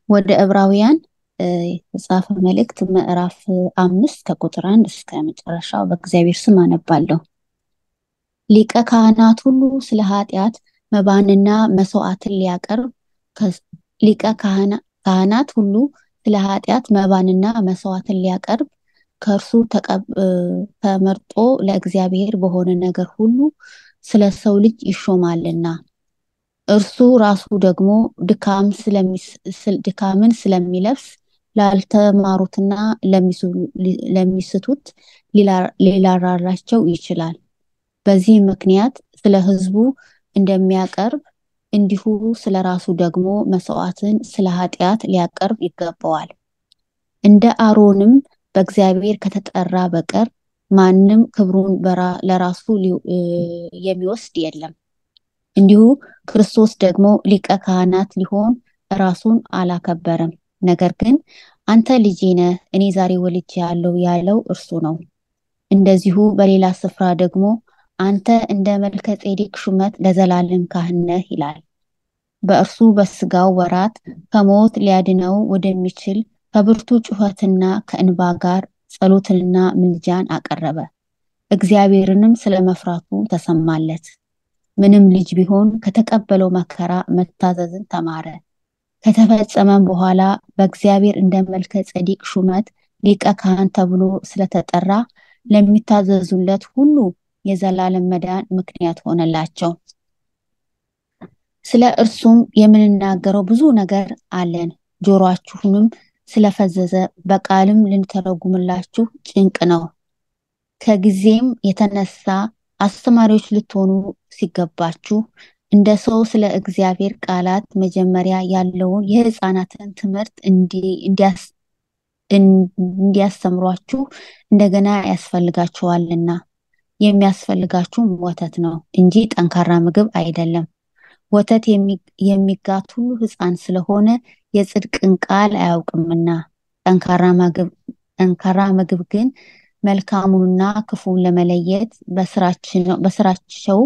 ወደ ዕብራውያን የተጻፈ መልእክት ምዕራፍ አምስት ከቁጥር አንድ እስከ መጨረሻው በእግዚአብሔር ስም አነባለሁ። ሊቀ ካህናት ሁሉ ስለ ኃጢአት መባንና መስዋዕትን ሊያቀርብ ሊቀ ካህናት ሁሉ ስለ ኃጢአት መባንና መስዋዕትን ሊያቀርብ ከእርሱ ተመርጦ ለእግዚአብሔር በሆነ ነገር ሁሉ ስለ ሰው ልጅ ይሾማልና እርሱ ራሱ ደግሞ ድካምን ስለሚለብስ ላልተማሩትና ለሚስቱት ሊራራላቸው ይችላል። በዚህ ምክንያት ስለ ሕዝቡ እንደሚያቀርብ እንዲሁ ስለ ራሱ ደግሞ መስዋዕትን ስለ ኃጢአት ሊያቀርብ ይገባዋል። እንደ አሮንም በእግዚአብሔር ከተጠራ በቀር ማንም ክብሩን ለራሱ የሚወስድ የለም። እንዲሁ ክርስቶስ ደግሞ ሊቀ ካህናት ሊሆን ራሱን አላከበረም። ነገር ግን አንተ ልጄ ነህ፣ እኔ ዛሬ ወልጄሃለሁ ያለው እርሱ ነው። እንደዚሁ በሌላ ስፍራ ደግሞ አንተ እንደ መልከ ጼዴቅ ሹመት ለዘላለም ካህን ነህ ይላል። በእርሱ በስጋው ወራት ከሞት ሊያድነው ወደሚችል ከብርቱ ጩኸትና ከእንባ ጋር ጸሎትንና ምልጃን አቀረበ። እግዚአብሔርንም ስለ መፍራቱ ተሰማለት። ምንም ልጅ ቢሆን ከተቀበለው መከራ መታዘዝን ተማረ። ከተፈጸመም በኋላ በእግዚአብሔር እንደ መልከ ጸዲቅ ሹመት ሊቀ ካህን ተብሎ ስለተጠራ ለሚታዘዙለት ሁሉ የዘላለም መዳን ምክንያት ሆነላቸው። ስለ እርሱም የምንናገረው ብዙ ነገር አለን፣ ጆሮአችሁንም ስለፈዘዘ በቃልም ልንተረጉምላችሁ ጭንቅ ነው። ከጊዜም የተነሳ አስተማሪዎች ልትሆኑ ሲገባችሁ እንደ ሰው ስለ እግዚአብሔር ቃላት መጀመሪያ ያለውን የሕፃናትን ትምህርት እንዲያስተምሯችሁ እንደገና ያስፈልጋችኋልና የሚያስፈልጋችሁም ወተት ነው እንጂ ጠንካራ ምግብ አይደለም። ወተት የሚጋት ሁሉ ሕፃን ስለሆነ የጽድቅን ቃል አያውቅምና፣ ጠንካራ ምግብ ግን መልካሙንና ክፉን ለመለየት በስራቸው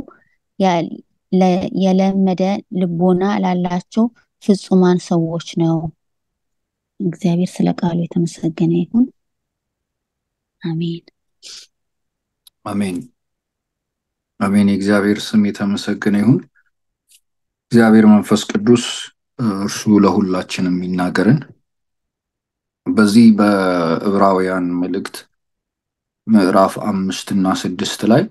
የለመደ ልቦና ላላቸው ፍጹማን ሰዎች ነው። እግዚአብሔር ስለ ቃሉ የተመሰገነ ይሁን። አሜን አሜን አሜን። የእግዚአብሔር ስም የተመሰገነ ይሁን። እግዚአብሔር መንፈስ ቅዱስ እርሱ ለሁላችንም የሚናገርን በዚህ በዕብራውያን መልእክት ምዕራፍ አምስት እና ስድስት ላይ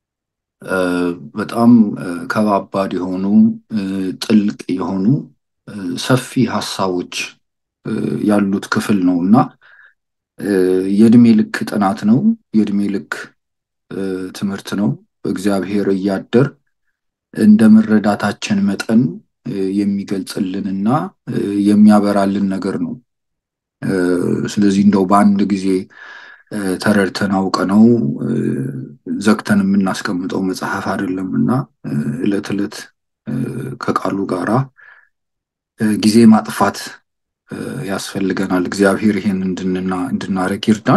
በጣም ከባባድ የሆኑ ጥልቅ የሆኑ ሰፊ ሀሳቦች ያሉት ክፍል ነው እና የእድሜ ልክ ጥናት ነው። የእድሜ ልክ ትምህርት ነው። እግዚአብሔር እያደር እንደ መረዳታችን መጠን የሚገልጽልን እና የሚያበራልን ነገር ነው። ስለዚህ እንደው በአንድ ጊዜ ተረድተን አውቀ ነው ዘግተን የምናስቀምጠው መጽሐፍ አይደለም እና ዕለት ዕለት ከቃሉ ጋራ ጊዜ ማጥፋት ያስፈልገናል። እግዚአብሔር ይሄን እንድናደርግ ይርዳን።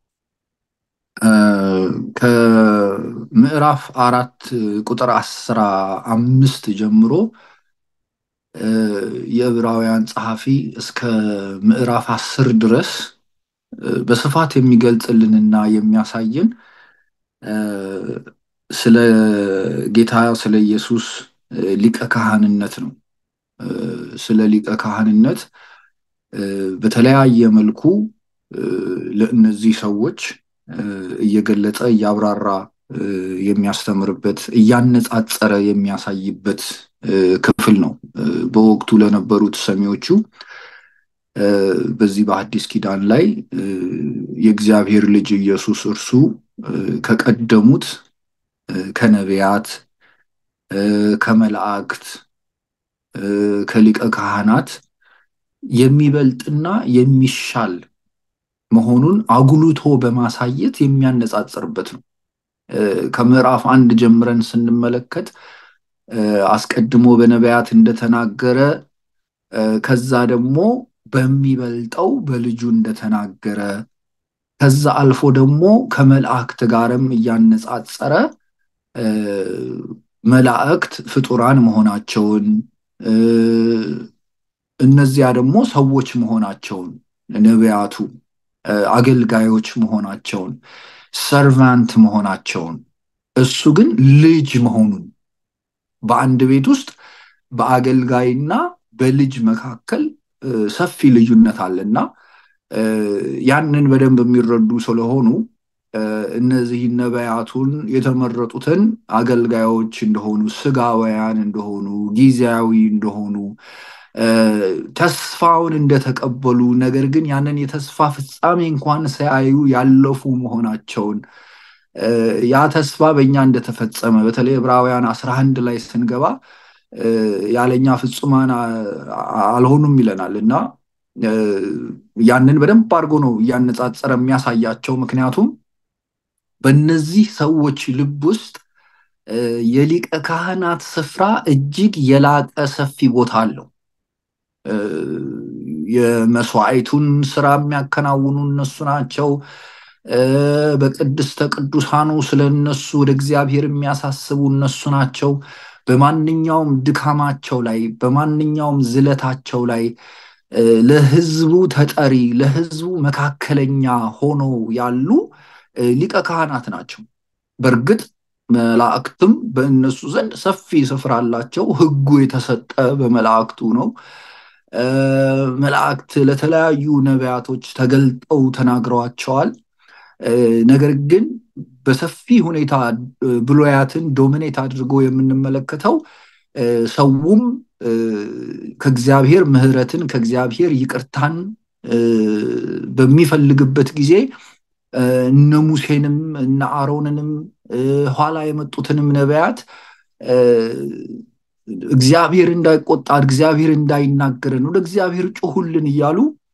ከምዕራፍ አራት ቁጥር አስራ አምስት ጀምሮ የዕብራውያን ጸሐፊ እስከ ምዕራፍ አስር ድረስ በስፋት የሚገልጽልንና የሚያሳየን ስለ ጌታ ስለ ኢየሱስ ሊቀ ካህንነት ነው። ስለ ሊቀ ካህንነት በተለያየ መልኩ ለእነዚህ ሰዎች እየገለጸ እያብራራ የሚያስተምርበት እያነጻጸረ የሚያሳይበት ክፍል ነው። በወቅቱ ለነበሩት ሰሚዎቹ በዚህ በአዲስ ኪዳን ላይ የእግዚአብሔር ልጅ ኢየሱስ እርሱ ከቀደሙት ከነቢያት፣ ከመላእክት፣ ከሊቀ ካህናት የሚበልጥና የሚሻል መሆኑን አጉልቶ በማሳየት የሚያነጻጽርበት ነው። ከምዕራፍ አንድ ጀምረን ስንመለከት አስቀድሞ በነቢያት እንደተናገረ ከዛ ደግሞ በሚበልጠው በልጁ እንደተናገረ ከዛ አልፎ ደግሞ ከመላእክት ጋርም እያነጻጸረ መላእክት ፍጡራን መሆናቸውን እነዚያ ደግሞ ሰዎች መሆናቸውን ነቢያቱ አገልጋዮች መሆናቸውን ሰርቫንት መሆናቸውን እሱ ግን ልጅ መሆኑን በአንድ ቤት ውስጥ በአገልጋይና በልጅ መካከል ሰፊ ልዩነት አለና ያንን በደንብ የሚረዱ ስለሆኑ እነዚህ ነቢያቱን የተመረጡትን አገልጋዮች እንደሆኑ ስጋውያን እንደሆኑ ጊዜያዊ እንደሆኑ ተስፋውን እንደተቀበሉ ነገር ግን ያንን የተስፋ ፍጻሜ እንኳን ሳያዩ ያለፉ መሆናቸውን ያ ተስፋ በእኛ እንደተፈጸመ በተለይ ዕብራውያን አስራ አንድ ላይ ስንገባ ያለኛ ፍጹማን አልሆኑም ይለናል እና ያንን በደንብ አድርጎ ነው እያነጻጸረ የሚያሳያቸው ምክንያቱም በእነዚህ ሰዎች ልብ ውስጥ የሊቀ ካህናት ስፍራ እጅግ የላቀ ሰፊ ቦታ አለው የመስዋዕቱን ስራ የሚያከናውኑ እነሱ ናቸው በቅድስተ ቅዱሳኑ ስለ እነሱ ወደ እግዚአብሔር የሚያሳስቡ እነሱ ናቸው በማንኛውም ድካማቸው ላይ በማንኛውም ዝለታቸው ላይ ለህዝቡ ተጠሪ ለህዝቡ መካከለኛ ሆነው ያሉ ሊቀ ካህናት ናቸው በእርግጥ መላእክትም በእነሱ ዘንድ ሰፊ ስፍራ አላቸው ህጉ የተሰጠ በመላእክቱ ነው መላእክት ለተለያዩ ነቢያቶች ተገልጠው ተናግረዋቸዋል ነገር ግን በሰፊ ሁኔታ ብሎያትን ዶሚኔት አድርጎ የምንመለከተው ሰውም ከእግዚአብሔር ምህረትን ከእግዚአብሔር ይቅርታን በሚፈልግበት ጊዜ እነ ሙሴንም እነ አሮንንም ኋላ የመጡትንም ነቢያት እግዚአብሔር እንዳይቆጣ እግዚአብሔር እንዳይናገረን ወደ እግዚአብሔር ጩሁልን እያሉ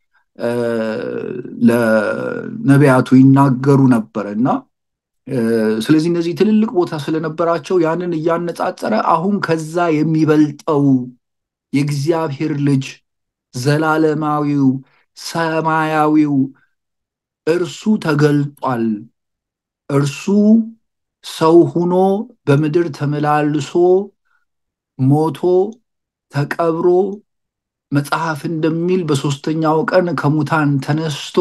ለነቢያቱ ይናገሩ ነበረ እና ስለዚህ እነዚህ ትልልቅ ቦታ ስለነበራቸው ያንን እያነጻጸረ አሁን ከዛ የሚበልጠው የእግዚአብሔር ልጅ ዘላለማዊው ሰማያዊው እርሱ ተገልጧል እርሱ ሰው ሁኖ በምድር ተመላልሶ ሞቶ ተቀብሮ መጽሐፍ እንደሚል በሶስተኛው ቀን ከሙታን ተነስቶ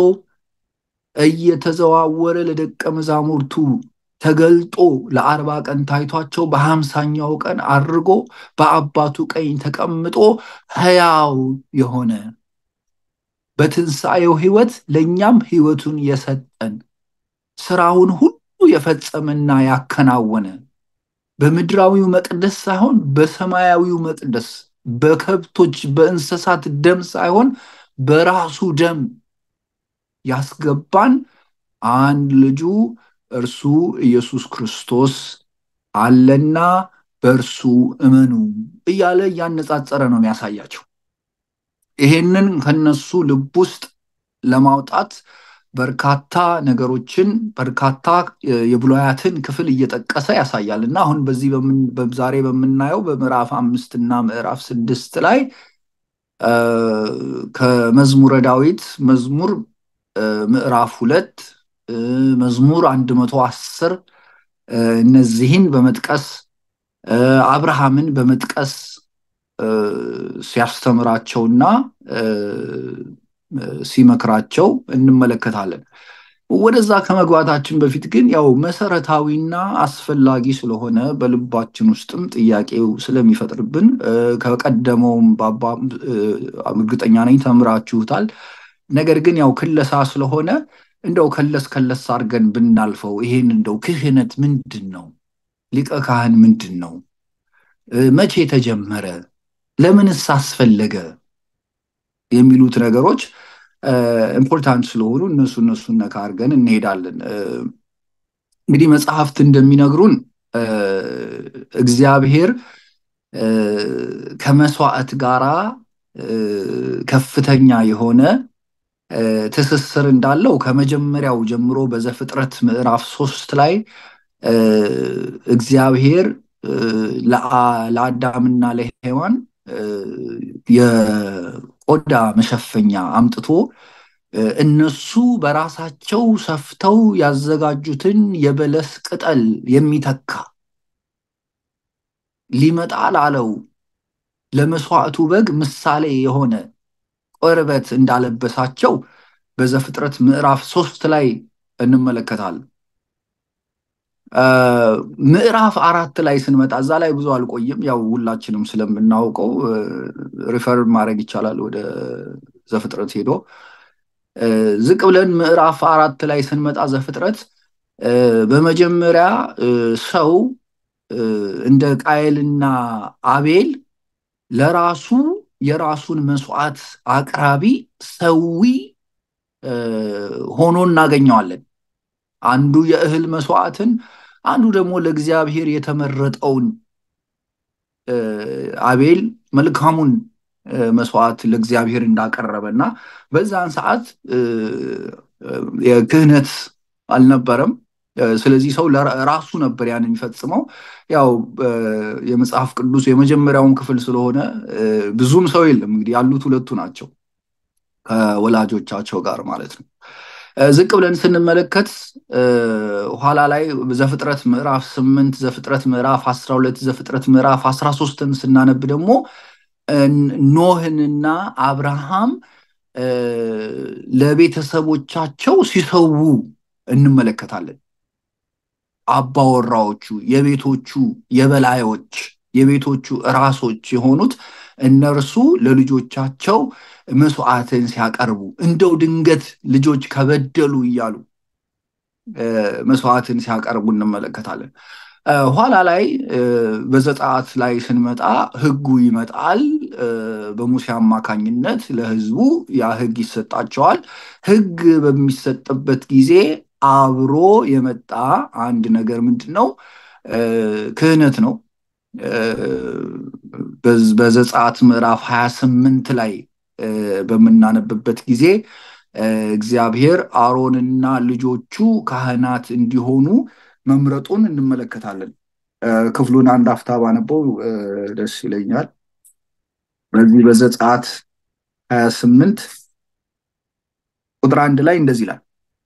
እየተዘዋወረ ለደቀ መዛሙርቱ ተገልጦ ለአርባ ቀን ታይቷቸው በሀምሳኛው ቀን አድርጎ በአባቱ ቀኝ ተቀምጦ ህያው የሆነ በትንሣኤው ህይወት ለእኛም ህይወቱን የሰጠን ስራውን ሁሉ የፈጸመና ያከናወነ በምድራዊው መቅደስ ሳይሆን በሰማያዊው መቅደስ በከብቶች በእንስሳት ደም ሳይሆን በራሱ ደም ያስገባን አንድ ልጁ እርሱ ኢየሱስ ክርስቶስ አለና በእርሱ እመኑ እያለ እያነጻጸረ ነው የሚያሳያቸው ይሄንን ከነሱ ልብ ውስጥ ለማውጣት በርካታ ነገሮችን በርካታ የብሉያትን ክፍል እየጠቀሰ ያሳያል እና አሁን በዚህ ዛሬ በምናየው በምዕራፍ አምስት እና ምዕራፍ ስድስት ላይ ከመዝሙረ ዳዊት መዝሙር ምዕራፍ ሁለት መዝሙር አንድ መቶ አስር እነዚህን በመጥቀስ አብርሃምን በመጥቀስ ሲያስተምራቸውና ሲመክራቸው እንመለከታለን ወደዛ ከመግባታችን በፊት ግን ያው መሰረታዊና አስፈላጊ ስለሆነ በልባችን ውስጥም ጥያቄው ስለሚፈጥርብን ከቀደመውም ባባ እርግጠኛ ነኝ ተምራችሁታል ነገር ግን ያው ክለሳ ስለሆነ እንደው ከለስ ከለስ አድርገን ብናልፈው ይሄን እንደው ክህነት ምንድን ነው ሊቀ ካህን ምንድን ነው መቼ ተጀመረ ለምንስ አስፈለገ የሚሉት ነገሮች ኢምፖርታንት ስለሆኑ እነሱ እነሱን ነካ አድርገን እንሄዳለን እንግዲህ መጽሐፍት እንደሚነግሩን እግዚአብሔር ከመስዋዕት ጋራ ከፍተኛ የሆነ ትስስር እንዳለው ከመጀመሪያው ጀምሮ በዘፍጥረት ምዕራፍ ሶስት ላይ እግዚአብሔር ለአዳምና ለሔዋን የቆዳ መሸፈኛ አምጥቶ እነሱ በራሳቸው ሰፍተው ያዘጋጁትን የበለስ ቅጠል የሚተካ ሊመጣ ላለው ለመስዋዕቱ በግ ምሳሌ የሆነ ቆርበት እንዳለበሳቸው በዘፍጥረት ምዕራፍ ሶስት ላይ እንመለከታለን። ምዕራፍ አራት ላይ ስንመጣ እዛ ላይ ብዙ አልቆይም። ያው ሁላችንም ስለምናውቀው ሪፈር ማድረግ ይቻላል ወደ ዘፍጥረት ሄዶ ዝቅ ብለን ምዕራፍ አራት ላይ ስንመጣ ዘፍጥረት በመጀመሪያ ሰው እንደ ቃየልና አቤል ለራሱ የራሱን መስዋዕት አቅራቢ ሰዊ ሆኖ እናገኘዋለን። አንዱ የእህል መስዋዕትን፣ አንዱ ደግሞ ለእግዚአብሔር የተመረጠውን አቤል መልካሙን መስዋዕት ለእግዚአብሔር እንዳቀረበ እና በዛን ሰዓት የክህነት አልነበረም። ስለዚህ ሰው ራሱ ነበር ያን የሚፈጽመው። ያው የመጽሐፍ ቅዱስ የመጀመሪያውን ክፍል ስለሆነ ብዙም ሰው የለም። እንግዲህ ያሉት ሁለቱ ናቸው ከወላጆቻቸው ጋር ማለት ነው። ዝቅ ብለን ስንመለከት ኋላ ላይ ዘፍጥረት ምዕራፍ ስምንት ዘፍጥረት ምዕራፍ አስራ ሁለት ዘፍጥረት ምዕራፍ አስራ ሶስትን ስናነብ ደግሞ ኖህንና አብርሃም ለቤተሰቦቻቸው ሲሰዉ እንመለከታለን። አባወራዎቹ የቤቶቹ የበላዮች የቤቶቹ ራሶች የሆኑት እነርሱ ለልጆቻቸው መስዋዕትን ሲያቀርቡ እንደው ድንገት ልጆች ከበደሉ እያሉ መስዋዕትን ሲያቀርቡ እንመለከታለን። ኋላ ላይ በዘጸአት ላይ ስንመጣ ሕጉ ይመጣል። በሙሴ አማካኝነት ለሕዝቡ ያ ሕግ ይሰጣቸዋል። ሕግ በሚሰጥበት ጊዜ አብሮ የመጣ አንድ ነገር ምንድን ነው? ክህነት ነው። በዘጸአት ምዕራፍ 28 ላይ በምናነብበት ጊዜ እግዚአብሔር አሮንና ልጆቹ ካህናት እንዲሆኑ መምረጡን እንመለከታለን። ክፍሉን አንድ አፍታ ባነበው ደስ ይለኛል። በዚህ በዘጸአት 28 ቁጥር አንድ ላይ እንደዚህ ይላል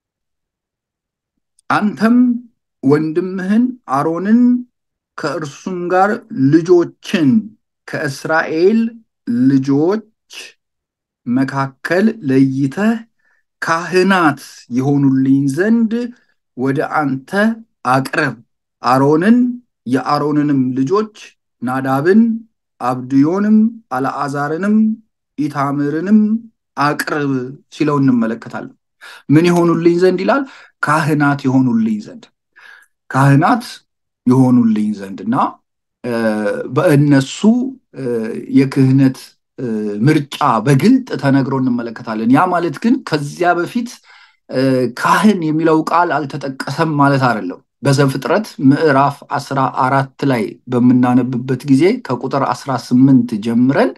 አንተም ወንድምህን አሮንን ከእርሱም ጋር ልጆችን ከእስራኤል ልጆች መካከል ለይተህ ካህናት የሆኑልኝ ዘንድ ወደ አንተ አቅርብ። አሮንን የአሮንንም ልጆች ናዳብን፣ አብድዮንም፣ አልዓዛርንም፣ ኢታምርንም አቅርብ ሲለው እንመለከታለን። ምን የሆኑልኝ ዘንድ ይላል? ካህናት የሆኑልኝ ዘንድ ካህናት የሆኑልኝ ዘንድ እና በእነሱ የክህነት ምርጫ በግልጥ ተነግሮ እንመለከታለን። ያ ማለት ግን ከዚያ በፊት ካህን የሚለው ቃል አልተጠቀሰም ማለት አይደለም። በዘፍጥረት ምዕራፍ አስራ አራት ላይ በምናነብበት ጊዜ ከቁጥር አስራ ስምንት ጀምረን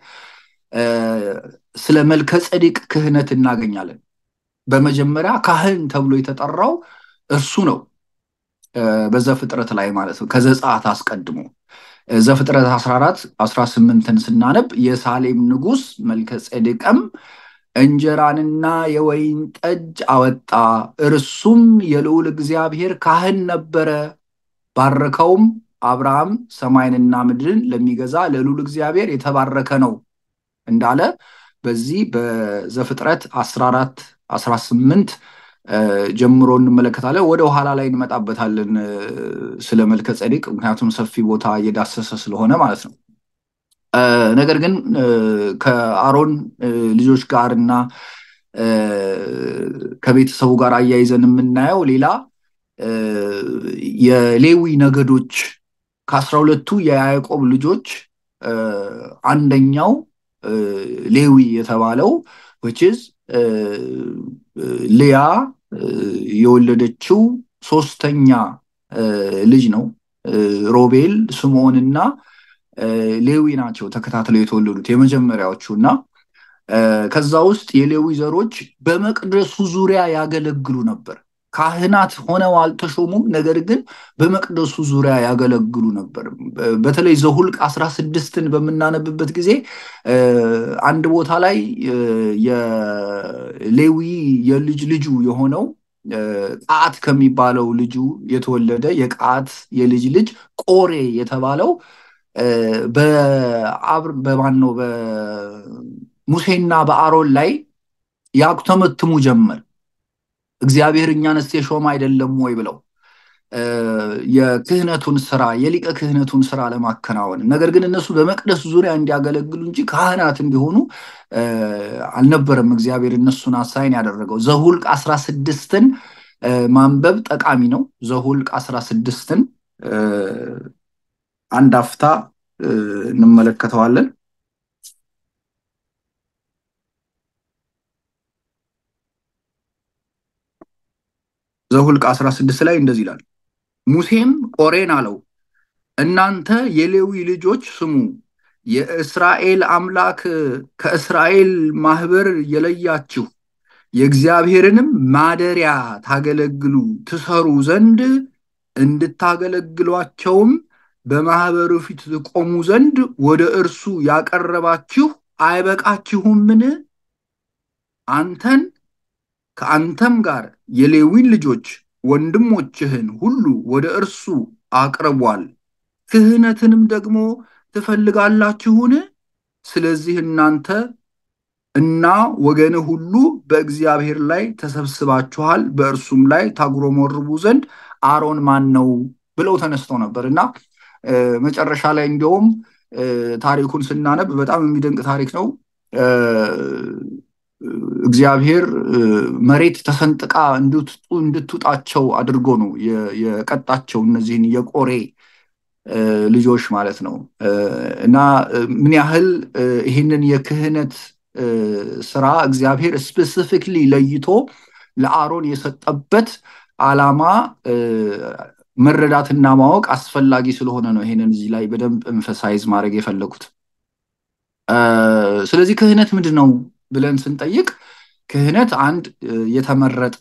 ስለ መልከ ጸዲቅ ክህነት እናገኛለን። በመጀመሪያ ካህን ተብሎ የተጠራው እርሱ ነው። በዘፍጥረት ላይ ማለት ነው። ከዘጸአት አስቀድሞ ዘፍጥረት 14 18ን ስናነብ የሳሌም ንጉሥ መልከ ጼዴቅም እንጀራንና የወይን ጠጅ አወጣ፣ እርሱም የልዑል እግዚአብሔር ካህን ነበረ። ባረከውም፣ አብርሃም ሰማይንና ምድርን ለሚገዛ ለልዑል እግዚአብሔር የተባረከ ነው እንዳለ በዚህ በዘፍጥረት 14 18 ጀምሮ እንመለከታለን። ወደ ኋላ ላይ እንመጣበታለን ስለ መልከ ጸዲቅ፣ ምክንያቱም ሰፊ ቦታ እየዳሰሰ ስለሆነ ማለት ነው። ነገር ግን ከአሮን ልጆች ጋር እና ከቤተሰቡ ጋር አያይዘን የምናየው ሌላ የሌዊ ነገዶች ከአስራ ሁለቱ የያዕቆብ ልጆች አንደኛው ሌዊ የተባለው ዊችዝ ልያ የወለደችው ሶስተኛ ልጅ ነው። ሮቤል፣ ስምዖን እና ሌዊ ናቸው ተከታትለው የተወለዱት የመጀመሪያዎቹ እና ከዛ ውስጥ የሌዊ ዘሮች በመቅደሱ ዙሪያ ያገለግሉ ነበር። ካህናት ሆነው አልተሾሙም። ነገር ግን በመቅደሱ ዙሪያ ያገለግሉ ነበር። በተለይ ዘሁልቅ አስራ ስድስትን በምናነብበት ጊዜ አንድ ቦታ ላይ የሌዊ የልጅ ልጁ የሆነው ቃት ከሚባለው ልጁ የተወለደ የቃት የልጅ ልጅ ቆሬ የተባለው በማን ነው በሙሴና በአሮን ላይ ያኩተመትሙ ጀመር። እግዚአብሔር እኛንስ የሾመ አይደለም ወይ ብለው የክህነቱን ስራ የሊቀ ክህነቱን ስራ ለማከናወን ነገር ግን እነሱ በመቅደስ ዙሪያ እንዲያገለግሉ እንጂ ካህናት እንዲሆኑ አልነበረም እግዚአብሔር እነሱን አሳይን ያደረገው። ዘሁልቅ አስራ ስድስትን ማንበብ ጠቃሚ ነው። ዘሁልቅ አስራ ስድስትን አንድ አፍታ እንመለከተዋለን። ዘሁልቅ 16 ላይ እንደዚህ ይላል። ሙሴም ቆሬን አለው፣ እናንተ የሌዊ ልጆች ስሙ፣ የእስራኤል አምላክ ከእስራኤል ማህበር የለያችሁ የእግዚአብሔርንም ማደሪያ ታገለግሉ ትሰሩ ዘንድ እንድታገለግሏቸውም በማህበሩ ፊት ትቆሙ ዘንድ ወደ እርሱ ያቀረባችሁ አይበቃችሁምን? አንተን ከአንተም ጋር የሌዊን ልጆች ወንድሞችህን ሁሉ ወደ እርሱ አቅርቧል። ክህነትንም ደግሞ ትፈልጋላችሁን? ስለዚህ እናንተ እና ወገንህ ሁሉ በእግዚአብሔር ላይ ተሰብስባችኋል፣ በእርሱም ላይ ታጉረመርቡ ዘንድ አሮን ማን ነው ብለው ተነስተው ነበር እና መጨረሻ ላይ እንዲያውም ታሪኩን ስናነብ በጣም የሚደንቅ ታሪክ ነው። እግዚአብሔር መሬት ተሰንጥቃ እንድትውጣቸው አድርጎ ነው የቀጣቸው እነዚህን የቆሬ ልጆች ማለት ነው እና ምን ያህል ይህንን የክህነት ስራ እግዚአብሔር ስፔሲፊክሊ ለይቶ ለአሮን የሰጠበት ዓላማ መረዳትና ማወቅ አስፈላጊ ስለሆነ ነው ይሄንን እዚህ ላይ በደንብ ኤምፈሳይዝ ማድረግ የፈለጉት። ስለዚህ ክህነት ምንድን ነው ብለን ስንጠይቅ ክህነት አንድ የተመረጠ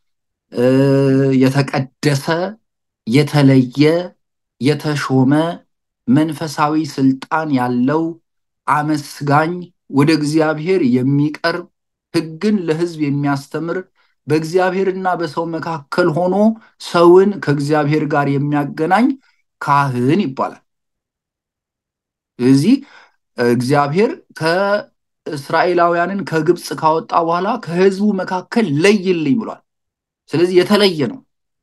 የተቀደሰ የተለየ የተሾመ መንፈሳዊ ስልጣን ያለው አመስጋኝ ወደ እግዚአብሔር የሚቀርብ ሕግን ለሕዝብ የሚያስተምር በእግዚአብሔርና በሰው መካከል ሆኖ ሰውን ከእግዚአብሔር ጋር የሚያገናኝ ካህን ይባላል። ስለዚህ እግዚአብሔር ከእስራኤላውያንን ከግብፅ ካወጣ በኋላ ከህዝቡ መካከል ለይልኝ ብሏል። ስለዚህ የተለየ ነው።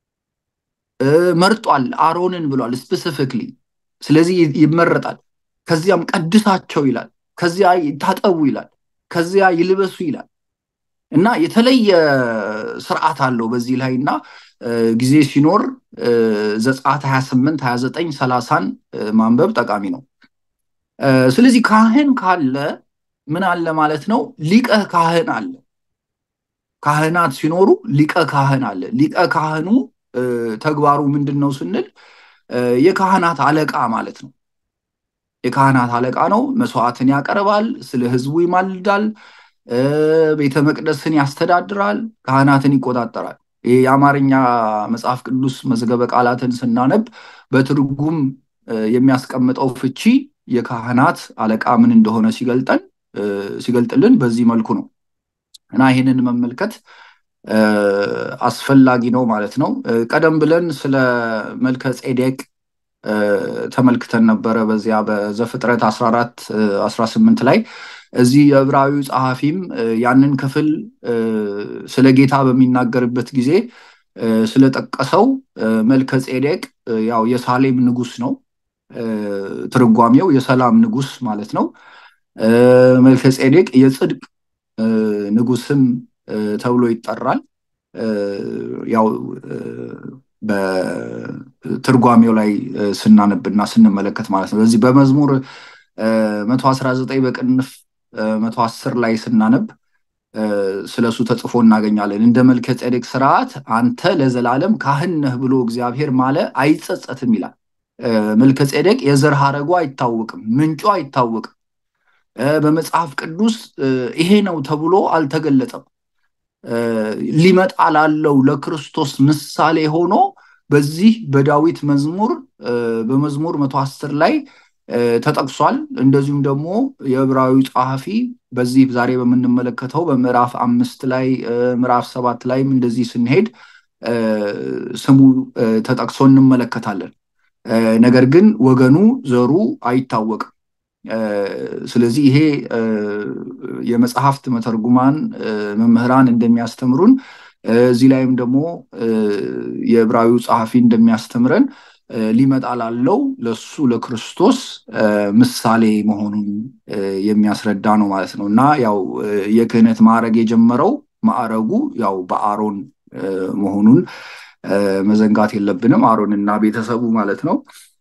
መርጧል፣ አሮንን ብሏል ስፔሲፊክሊ። ስለዚህ ይመረጣል። ከዚያም ቀድሳቸው ይላል። ከዚያ ይታጠቡ ይላል። ከዚያ ይልበሱ ይላል እና የተለየ ስርዓት አለው በዚህ ላይ እና ጊዜ ሲኖር ዘጸአት 28 29 ሰላሳን ማንበብ ጠቃሚ ነው። ስለዚህ ካህን ካለ ምን አለ ማለት ነው? ሊቀ ካህን አለ። ካህናት ሲኖሩ ሊቀ ካህን አለ። ሊቀ ካህኑ ተግባሩ ምንድን ነው ስንል የካህናት አለቃ ማለት ነው። የካህናት አለቃ ነው። መስዋዕትን ያቀርባል፣ ስለ ህዝቡ ይማልዳል፣ ቤተ መቅደስን ያስተዳድራል፣ ካህናትን ይቆጣጠራል። ይህ የአማርኛ መጽሐፍ ቅዱስ መዝገበ ቃላትን ስናነብ በትርጉም የሚያስቀምጠው ፍቺ የካህናት አለቃ ምን እንደሆነ ሲገልጠን ሲገልጥልን በዚህ መልኩ ነው እና ይህንን መመልከት አስፈላጊ ነው ማለት ነው። ቀደም ብለን ስለ መልከ ጼዴቅ ተመልክተን ነበረ በዚያ በዘፍጥረት 14 18 ላይ እዚህ የዕብራዊው ጸሐፊም ያንን ክፍል ስለ ጌታ በሚናገርበት ጊዜ ስለጠቀሰው መልከ ጼዴቅ ያው የሳሌም ንጉስ ነው። ትርጓሜው የሰላም ንጉስ ማለት ነው። መልከ ጼዴቅ የጽድቅ ንጉስም ተብሎ ይጠራል። ያው በትርጓሜው ላይ ስናነብና ስንመለከት ማለት ነው። በዚህ በመዝሙር መቶ አስራ ዘጠኝ በቅንፍ መቶ አስር ላይ ስናነብ ስለሱ ተጽፎ እናገኛለን። እንደ መልከ ጼዴቅ ስርዓት አንተ ለዘላለም ካህን ነህ ብሎ እግዚአብሔር ማለ አይጸጸትም ይላል። መልከ ጼዴቅ የዘር ሐረጉ አይታወቅም፣ ምንጩ አይታወቅም። በመጽሐፍ ቅዱስ ይሄ ነው ተብሎ አልተገለጠም። ሊመጣ ላለው ለክርስቶስ ምሳሌ ሆኖ በዚህ በዳዊት መዝሙር በመዝሙር መቶ አስር ላይ ተጠቅሷል። እንደዚሁም ደግሞ የዕብራዊ ጸሐፊ በዚህ ዛሬ በምንመለከተው በምዕራፍ አምስት ላይ ምዕራፍ ሰባት ላይም እንደዚህ ስንሄድ ስሙ ተጠቅሶ እንመለከታለን። ነገር ግን ወገኑ ዘሩ አይታወቅም። ስለዚህ ይሄ የመጽሐፍት መተርጉማን መምህራን እንደሚያስተምሩን እዚህ ላይም ደግሞ የዕብራዊው ጸሐፊ እንደሚያስተምረን ሊመጣ ላለው ለሱ ለክርስቶስ ምሳሌ መሆኑን የሚያስረዳ ነው ማለት ነው እና ያው የክህነት ማዕረግ የጀመረው ማዕረጉ ያው በአሮን መሆኑን መዘንጋት የለብንም አሮንና ቤተሰቡ ማለት ነው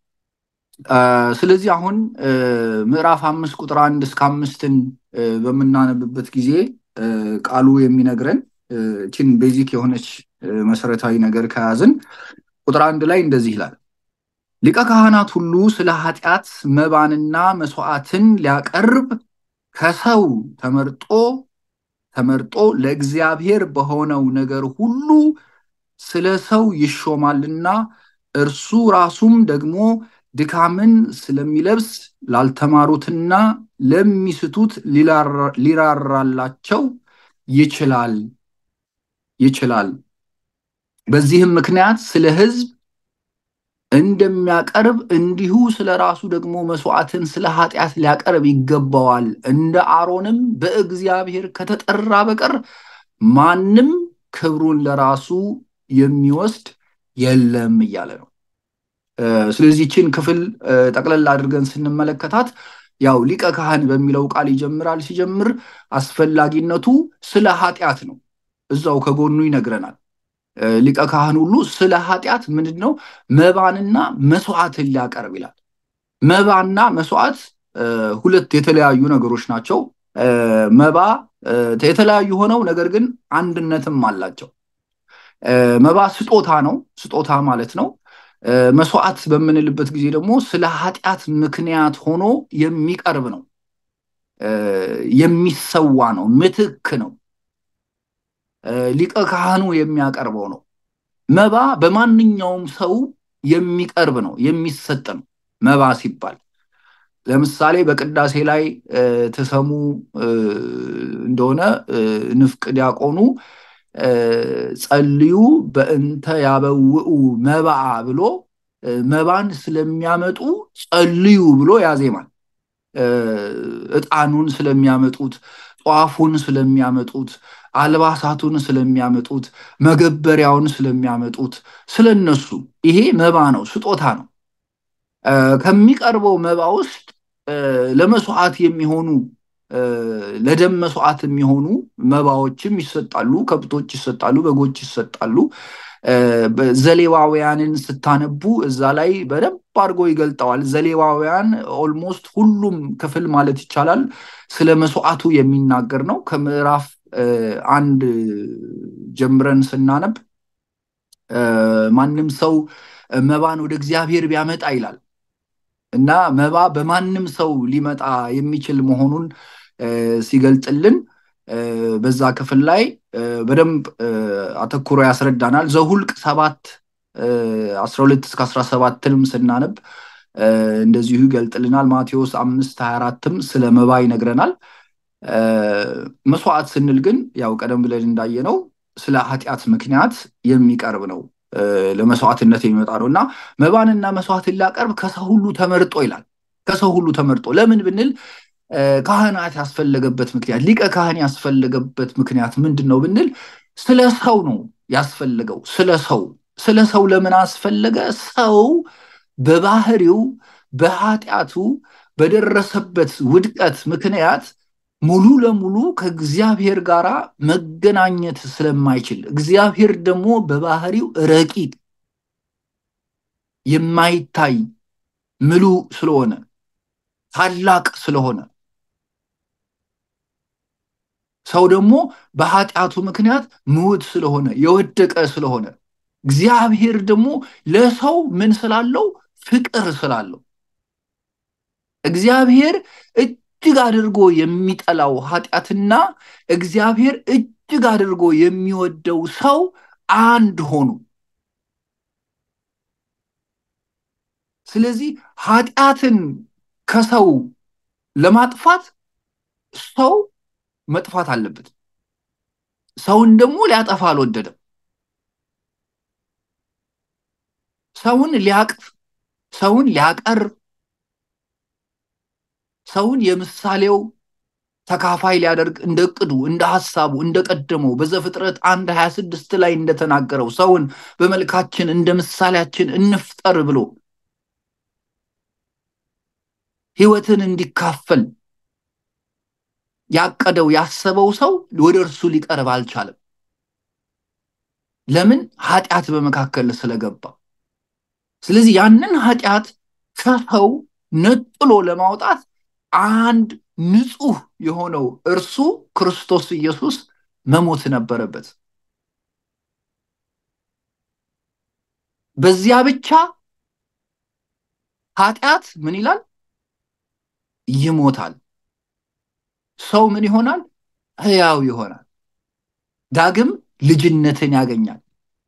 ስለዚህ አሁን ምዕራፍ አምስት ቁጥር አንድ እስከ አምስትን በምናነብበት ጊዜ ቃሉ የሚነግረን ችን ቤዚክ የሆነች መሰረታዊ ነገር ከያዝን ቁጥር አንድ ላይ እንደዚህ ይላል ሊቀ ካህናት ሁሉ ስለ ኃጢአት መባንና መስዋዕትን ሊያቀርብ ከሰው ተመርጦ ተመርጦ ለእግዚአብሔር በሆነው ነገር ሁሉ ስለ ሰው ይሾማልና እርሱ ራሱም ደግሞ ድካምን ስለሚለብስ ላልተማሩትና ለሚስቱት ሊራራላቸው ይችላል ይችላል በዚህም ምክንያት ስለ ህዝብ እንደሚያቀርብ እንዲሁ ስለ ራሱ ደግሞ መስዋዕትን ስለ ኃጢአት ሊያቀርብ ይገባዋል እንደ አሮንም በእግዚአብሔር ከተጠራ በቀር ማንም ክብሩን ለራሱ የሚወስድ የለም እያለ ነው ስለዚህ ችን ክፍል ጠቅለል አድርገን ስንመለከታት ያው ሊቀ ካህን በሚለው ቃል ይጀምራል ሲጀምር አስፈላጊነቱ ስለ ኃጢአት ነው እዛው ከጎኑ ይነግረናል ሊቀ ካህን ሁሉ ስለ ኃጢአት ምንድን ነው መባንና መስዋዕትን ሊያቀርብ ይላል መባና መስዋዕት ሁለት የተለያዩ ነገሮች ናቸው መባ የተለያዩ ሆነው ነገር ግን አንድነትም አላቸው መባ ስጦታ ነው ስጦታ ማለት ነው መስዋዕት በምንልበት ጊዜ ደግሞ ስለ ኃጢአት ምክንያት ሆኖ የሚቀርብ ነው የሚሰዋ ነው ምትክ ነው ሊቀ ካህኑ የሚያቀርበው ነው መባ በማንኛውም ሰው የሚቀርብ ነው የሚሰጥ ነው መባ ሲባል ለምሳሌ በቅዳሴ ላይ ተሰሙ እንደሆነ ንፍቅ ዲያቆኑ ጸልዩ በእንተ ያበውኡ መባአ ብሎ መባን ስለሚያመጡ ጸልዩ ብሎ ያዜማል እጣኑን ስለሚያመጡት ጧፉን ስለሚያመጡት አልባሳቱን ስለሚያመጡት መገበሪያውን ስለሚያመጡት ስለነሱ ይሄ መባ ነው ስጦታ ነው ከሚቀርበው መባ ውስጥ ለመስዋዕት የሚሆኑ ለደም መስዋዕት የሚሆኑ መባዎችም ይሰጣሉ ከብቶች ይሰጣሉ በጎች ይሰጣሉ ዘሌዋውያንን ስታነቡ እዛ ላይ በደንብ አድርጎ ይገልጠዋል ዘሌዋውያን ኦልሞስት ሁሉም ክፍል ማለት ይቻላል ስለ መስዋዕቱ የሚናገር ነው ከምዕራፍ አንድ ጀምረን ስናነብ ማንም ሰው መባን ወደ እግዚአብሔር ቢያመጣ ይላል እና መባ በማንም ሰው ሊመጣ የሚችል መሆኑን ሲገልጥልን በዛ ክፍል ላይ በደንብ አተኩሮ ያስረዳናል ዘሁልቅ ሰባት አስራ ሁለት እስከ አስራ ሰባትንም ስናነብ እንደዚሁ ይገልጥልናል ማቴዎስ አምስት ሀያ አራትም ስለ መባ ይነግረናል መስዋዕት ስንል ግን ያው ቀደም ብለን እንዳየነው ስለ ኃጢአት ምክንያት የሚቀርብ ነው ለመስዋዕትነት የሚመጣ ነው እና መባንና መስዋዕትን ሊያቀርብ ከሰው ሁሉ ተመርጦ ይላል ከሰው ሁሉ ተመርጦ ለምን ብንል ካህናት ያስፈለገበት ምክንያት ሊቀ ካህን ያስፈለገበት ምክንያት ምንድን ነው ብንል ስለ ሰው ነው ያስፈለገው ስለ ሰው ስለ ሰው ለምን አስፈለገ ሰው በባህሪው በኃጢአቱ በደረሰበት ውድቀት ምክንያት ሙሉ ለሙሉ ከእግዚአብሔር ጋር መገናኘት ስለማይችል እግዚአብሔር ደግሞ በባህሪው ረቂቅ የማይታይ ምሉ ስለሆነ ታላቅ ስለሆነ ሰው ደግሞ በኃጢአቱ ምክንያት ምውት ስለሆነ የወደቀ ስለሆነ እግዚአብሔር ደግሞ ለሰው ምን ስላለው ፍቅር ስላለው እግዚአብሔር እጅግ አድርጎ የሚጠላው ኃጢአትና እግዚአብሔር እጅግ አድርጎ የሚወደው ሰው አንድ ሆኑ ስለዚህ ኃጢአትን ከሰው ለማጥፋት ሰው መጥፋት አለበት ሰውን ደግሞ ሊያጠፋ አልወደደም ሰውን ሊያቅፍ ሰውን ሊያቀርብ ሰውን የምሳሌው ተካፋይ ሊያደርግ እንደ እቅዱ እንደ ሐሳቡ እንደ ቀደመው በዘፍጥረት አንድ ሀያ ስድስት ላይ እንደተናገረው ሰውን በመልካችን እንደ ምሳሌያችን እንፍጠር ብሎ ህይወትን እንዲካፈል ያቀደው ያሰበው ሰው ወደ እርሱ ሊቀርብ አልቻለም። ለምን? ኃጢአት በመካከል ስለገባ። ስለዚህ ያንን ኃጢአት ከሰው ነጥሎ ለማውጣት አንድ ንጹህ የሆነው እርሱ ክርስቶስ ኢየሱስ መሞት ነበረበት። በዚያ ብቻ ኃጢአት ምን ይላል? ይሞታል። ሰው ምን ይሆናል? ህያው ይሆናል። ዳግም ልጅነትን ያገኛል።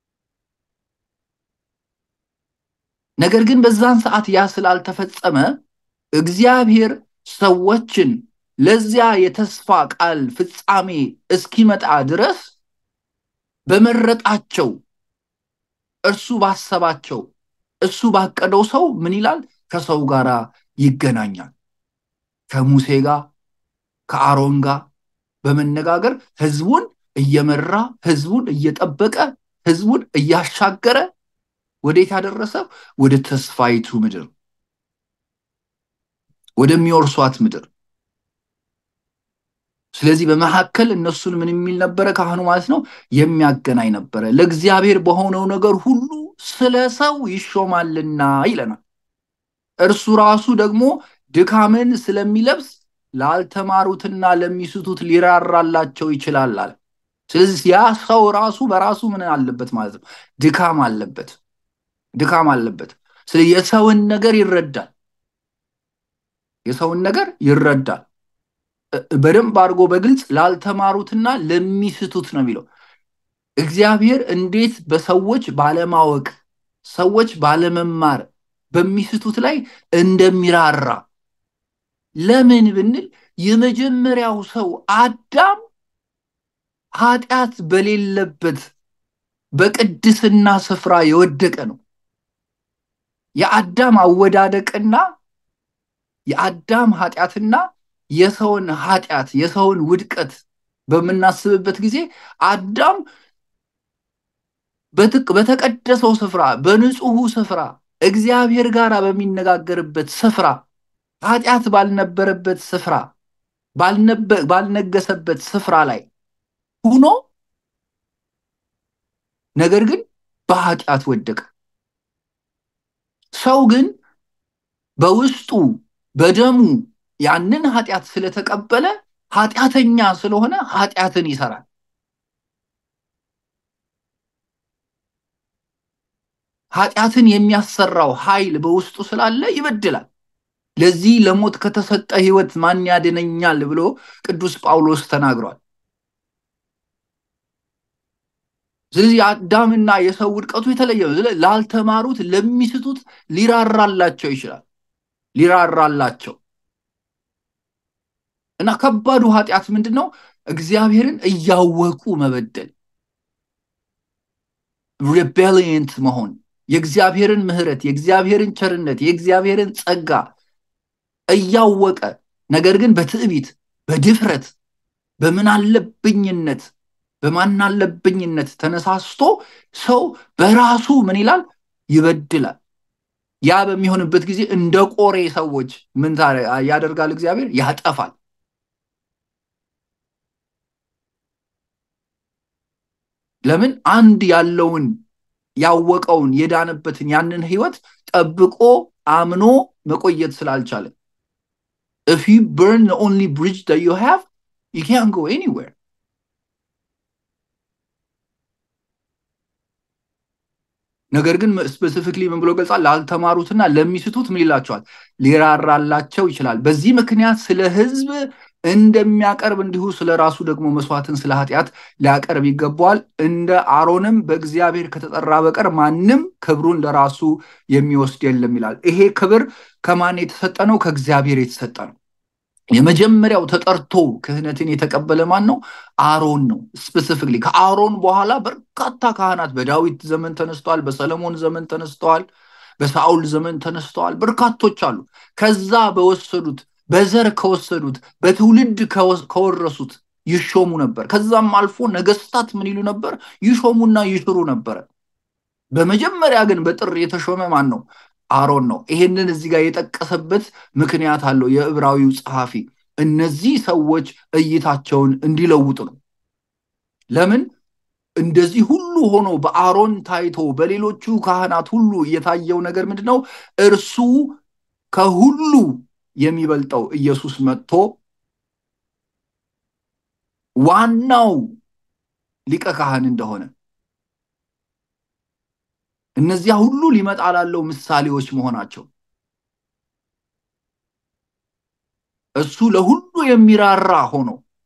ነገር ግን በዛን ሰዓት ያ ስላልተፈጸመ እግዚአብሔር ሰዎችን ለዚያ የተስፋ ቃል ፍጻሜ እስኪመጣ ድረስ በመረጣቸው እርሱ ባሰባቸው እሱ ባቀደው ሰው ምን ይላል? ከሰው ጋር ይገናኛል። ከሙሴ ጋር ከአሮን ጋር በመነጋገር ህዝቡን እየመራ ህዝቡን እየጠበቀ ህዝቡን እያሻገረ ወዴት ያደረሰው? ወደ ተስፋይቱ ምድር ወደሚወርሷት ምድር። ስለዚህ በመካከል እነሱን ምን የሚል ነበረ? ካህኑ ማለት ነው የሚያገናኝ ነበረ። ለእግዚአብሔር በሆነው ነገር ሁሉ ስለ ሰው ይሾማልና ይለናል። እርሱ ራሱ ደግሞ ድካምን ስለሚለብስ ላልተማሩትና ለሚስቱት ሊራራላቸው ይችላል አለ። ስለዚህ ያ ሰው ራሱ በራሱ ምን አለበት ማለት ነው? ድካም አለበት፣ ድካም አለበት። ስለዚህ የሰውን ነገር ይረዳል፣ የሰውን ነገር ይረዳል። በደንብ አድርጎ በግልጽ ላልተማሩትና ለሚስቱት ነው የሚለው። እግዚአብሔር እንዴት በሰዎች ባለማወቅ ሰዎች ባለመማር በሚስቱት ላይ እንደሚራራ ለምን ብንል የመጀመሪያው ሰው አዳም ኃጢአት በሌለበት በቅድስና ስፍራ የወደቀ ነው። የአዳም አወዳደቅና የአዳም ኃጢአትና የሰውን ኃጢአት የሰውን ውድቀት በምናስብበት ጊዜ አዳም በተቀደሰው ስፍራ በንጹሑ ስፍራ እግዚአብሔር ጋር በሚነጋገርበት ስፍራ ኃጢአት ባልነበረበት ስፍራ ባልነገሰበት ስፍራ ላይ ሁኖ ነገር ግን በኃጢአት ወደቀ። ሰው ግን በውስጡ በደሙ ያንን ኃጢአት ስለተቀበለ ኃጢአተኛ ስለሆነ ኃጢአትን ይሰራል። ኃጢአትን የሚያሰራው ኃይል በውስጡ ስላለ ይበድላል። ለዚህ ለሞት ከተሰጠ ሕይወት ማን ያድነኛል ብሎ ቅዱስ ጳውሎስ ተናግሯል። ስለዚህ የአዳምና የሰው ውድቀቱ የተለየ ነው። ላልተማሩት ለሚስቱት ሊራራላቸው ይችላል። ሊራራላቸው እና ከባዱ ኃጢአት ምንድን ነው? እግዚአብሔርን እያወቁ መበደል፣ ሬቤሊየንት መሆን፣ የእግዚአብሔርን ምሕረት፣ የእግዚአብሔርን ቸርነት፣ የእግዚአብሔርን ጸጋ እያወቀ ነገር ግን በትዕቢት በድፍረት በምናለብኝነት በማናለብኝነት ተነሳስቶ ሰው በራሱ ምን ይላል? ይበድላል። ያ በሚሆንበት ጊዜ እንደ ቆሬ ሰዎች ምን ያደርጋል? እግዚአብሔር ያጠፋል። ለምን? አንድ ያለውን ያወቀውን የዳነበትን ያንን ህይወት ጠብቆ አምኖ መቆየት ስላልቻለ if you burn the only bridge that you have you can't go anywhere ነገር ግን ስፔሲፊክሊ ምን ብሎ ገልጻል? ላልተማሩትና ለሚስቱት ምን ይላቸዋል? ሊራራላቸው ይችላል። በዚህ ምክንያት ስለ ህዝብ እንደሚያቀርብ እንዲሁ ስለ ራሱ ደግሞ መስዋዕትን ስለ ኃጢአት ሊያቀርብ ይገባዋል። እንደ አሮንም በእግዚአብሔር ከተጠራ በቀር ማንም ክብሩን ለራሱ የሚወስድ የለም ይላል። ይሄ ክብር ከማን የተሰጠ ነው? ከእግዚአብሔር የተሰጠ ነው። የመጀመሪያው ተጠርቶ ክህነትን የተቀበለ ማን ነው? አሮን ነው። ስፔሲፊክሊ ከአሮን በኋላ በርካታ ካህናት በዳዊት ዘመን ተነስተዋል፣ በሰለሞን ዘመን ተነስተዋል፣ በሳኦል ዘመን ተነስተዋል። በርካቶች አሉ። ከዛ በወሰዱት በዘር ከወሰዱት በትውልድ ከወረሱት ይሾሙ ነበር። ከዛም አልፎ ነገስታት ምን ይሉ ነበር? ይሾሙና ይሽሩ ነበረ። በመጀመሪያ ግን በጥር የተሾመ ማን ነው? አሮን ነው። ይሄንን እዚህ ጋር የጠቀሰበት ምክንያት አለው የዕብራዊው ጸሐፊ። እነዚህ ሰዎች እይታቸውን እንዲለውጡ ነው። ለምን እንደዚህ ሁሉ ሆኖ በአሮን ታይቶ በሌሎቹ ካህናት ሁሉ የታየው ነገር ምንድን ነው? እርሱ ከሁሉ የሚበልጠው ኢየሱስ መጥቶ ዋናው ሊቀ ካህን እንደሆነ እነዚያ ሁሉ ሊመጣ ላለው ምሳሌዎች መሆናቸው እሱ ለሁሉ የሚራራ ሆኖ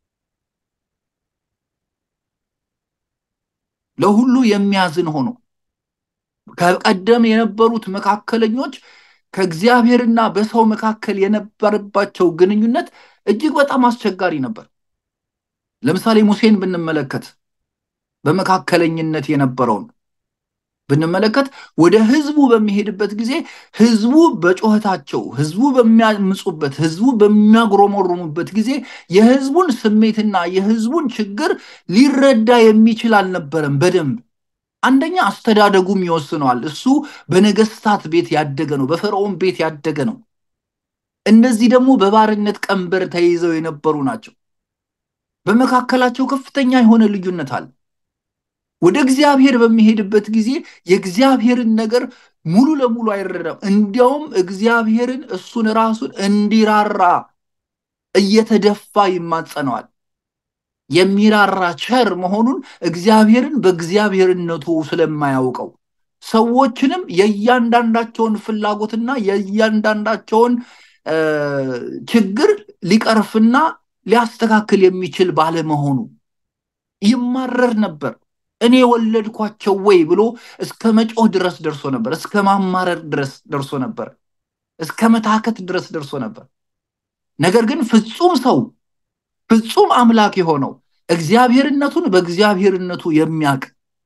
ለሁሉ የሚያዝን ሆኖ ከቀደም የነበሩት መካከለኞች ከእግዚአብሔርና በሰው መካከል የነበረባቸው ግንኙነት እጅግ በጣም አስቸጋሪ ነበር። ለምሳሌ ሙሴን ብንመለከት በመካከለኝነት የነበረውን ብንመለከት ወደ ህዝቡ በሚሄድበት ጊዜ ህዝቡ በጩኸታቸው፣ ህዝቡ በሚያምፁበት፣ ህዝቡ በሚያጉረመርሙበት ጊዜ የህዝቡን ስሜትና የህዝቡን ችግር ሊረዳ የሚችል አልነበረም በደንብ አንደኛ አስተዳደጉም ይወስነዋል። እሱ በነገስታት ቤት ያደገ ነው፣ በፈርዖን ቤት ያደገ ነው። እነዚህ ደግሞ በባርነት ቀንበር ተይዘው የነበሩ ናቸው። በመካከላቸው ከፍተኛ የሆነ ልዩነት አለ። ወደ እግዚአብሔር በሚሄድበት ጊዜ የእግዚአብሔርን ነገር ሙሉ ለሙሉ አይረዳም። እንዲያውም እግዚአብሔርን እሱን ራሱን እንዲራራ እየተደፋ ይማጸነዋል። የሚራራ ቸር መሆኑን እግዚአብሔርን በእግዚአብሔርነቱ ስለማያውቀው ሰዎችንም የእያንዳንዳቸውን ፍላጎትና የእያንዳንዳቸውን ችግር ሊቀርፍና ሊያስተካክል የሚችል ባለመሆኑ ይማረር ነበር። እኔ ወለድኳቸው ወይ ብሎ እስከ መጮህ ድረስ ደርሶ ነበር። እስከ ማማረር ድረስ ደርሶ ነበር። እስከ መታከት ድረስ ደርሶ ነበር። ነገር ግን ፍጹም ሰው ፍጹም አምላክ የሆነው እግዚአብሔርነቱን በእግዚአብሔርነቱ የሚያውቅ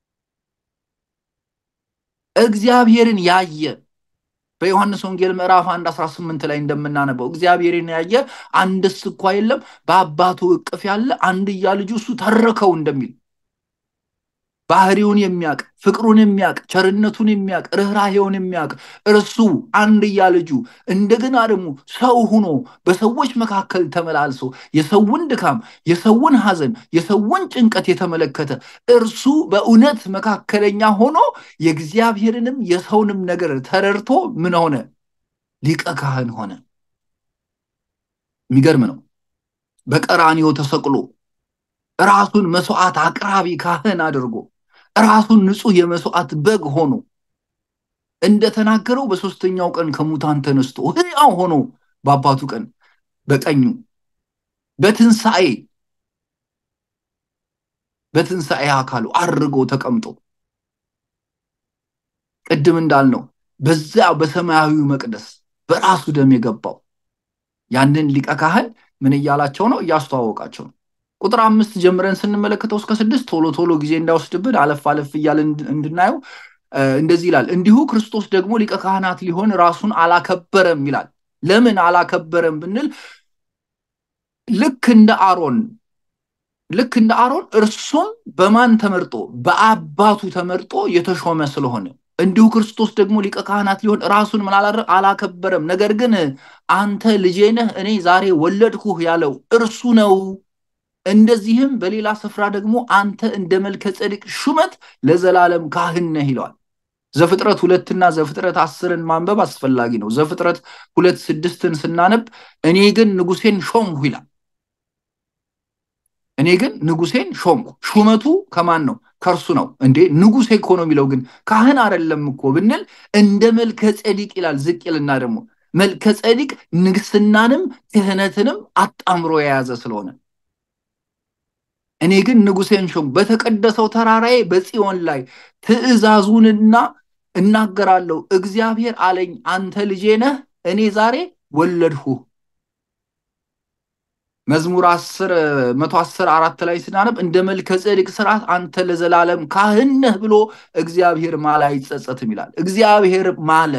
እግዚአብሔርን ያየ በዮሐንስ ወንጌል ምዕራፍ 1 18 ላይ እንደምናነበው እግዚአብሔርን ያየ አንድስ እንኳ የለም በአባቱ እቅፍ ያለ አንድያ ልጁ እሱ ተረከው እንደሚል ባህሪውን የሚያውቅ ፍቅሩን የሚያውቅ ቸርነቱን የሚያውቅ ርኅራሄውን የሚያውቅ እርሱ አንድያ ልጁ እንደገና ደግሞ ሰው ሁኖ በሰዎች መካከል ተመላልሶ የሰውን ድካም፣ የሰውን ሐዘን፣ የሰውን ጭንቀት የተመለከተ እርሱ በእውነት መካከለኛ ሆኖ የእግዚአብሔርንም የሰውንም ነገር ተረድቶ ምን ሆነ? ሊቀ ካህን ሆነ። የሚገርም ነው። በቀራንዮ ተሰቅሎ ራሱን መስዋዕት አቅራቢ ካህን አድርጎ ራሱን ንጹህ የመስዋዕት በግ ሆኖ እንደተናገረው በሶስተኛው ቀን ከሙታን ተነስቶ ሕያው ሆኖ በአባቱ ቀን በቀኙ በትንሣኤ በትንሣኤ አካሉ አድርጎ ተቀምጦ ቅድም እንዳልነው በዚያ በሰማያዊው መቅደስ በራሱ ደም የገባው ያንን ሊቀ ካህን ምን እያላቸው ነው? እያስተዋወቃቸው ነው። ቁጥር አምስት ጀምረን ስንመለከተው እስከ ስድስት ቶሎ ቶሎ ጊዜ እንዳይወስድብን አለፍ አለፍ እያለ እንድናየው እንደዚህ ይላል። እንዲሁ ክርስቶስ ደግሞ ሊቀ ካህናት ሊሆን ራሱን አላከበረም ይላል። ለምን አላከበረም ብንል ልክ እንደ አሮን ልክ እንደ አሮን እርሱም በማን ተመርጦ በአባቱ ተመርጦ የተሾመ ስለሆነ እንዲሁ ክርስቶስ ደግሞ ሊቀ ካህናት ሊሆን ራሱን ምን አላከበረም። ነገር ግን አንተ ልጄ ነህ እኔ ዛሬ ወለድኩህ ያለው እርሱ ነው። እንደዚህም በሌላ ስፍራ ደግሞ አንተ እንደ መልከ ጼዴቅ ሹመት ለዘላለም ካህን ነህ ይለዋል። ዘፍጥረት ሁለትና ዘፍጥረት አስርን ማንበብ አስፈላጊ ነው። ዘፍጥረት ሁለት ስድስትን ስናነብ እኔ ግን ንጉሴን ሾምሁ ይላል። እኔ ግን ንጉሴን ሾምኩ። ሹመቱ ከማን ነው? ከእርሱ ነው። እንዴ ንጉሴ እኮ ነው የሚለው ግን ካህን አይደለም እኮ ብንል እንደ መልከ ጼዴቅ ይላል። ዝቅ ይልና ደግሞ መልከ ጼዴቅ ንግስናንም ክህነትንም አጣምሮ የያዘ ስለሆነ እኔ ግን ንጉሴን ሾም በተቀደሰው ተራራዬ በጽዮን ላይ ትእዛዙንና እናገራለሁ። እግዚአብሔር አለኝ አንተ ልጄ ነህ፣ እኔ ዛሬ ወለድሁ። መዝሙር አስር መቶ አስር አራት ላይ ስናነብ እንደ መልከ ጼዴቅ ስርዓት አንተ ለዘላለም ካህን ነህ ብሎ እግዚአብሔር ማለ አይጸጸትም ይላል። እግዚአብሔር ማለ፣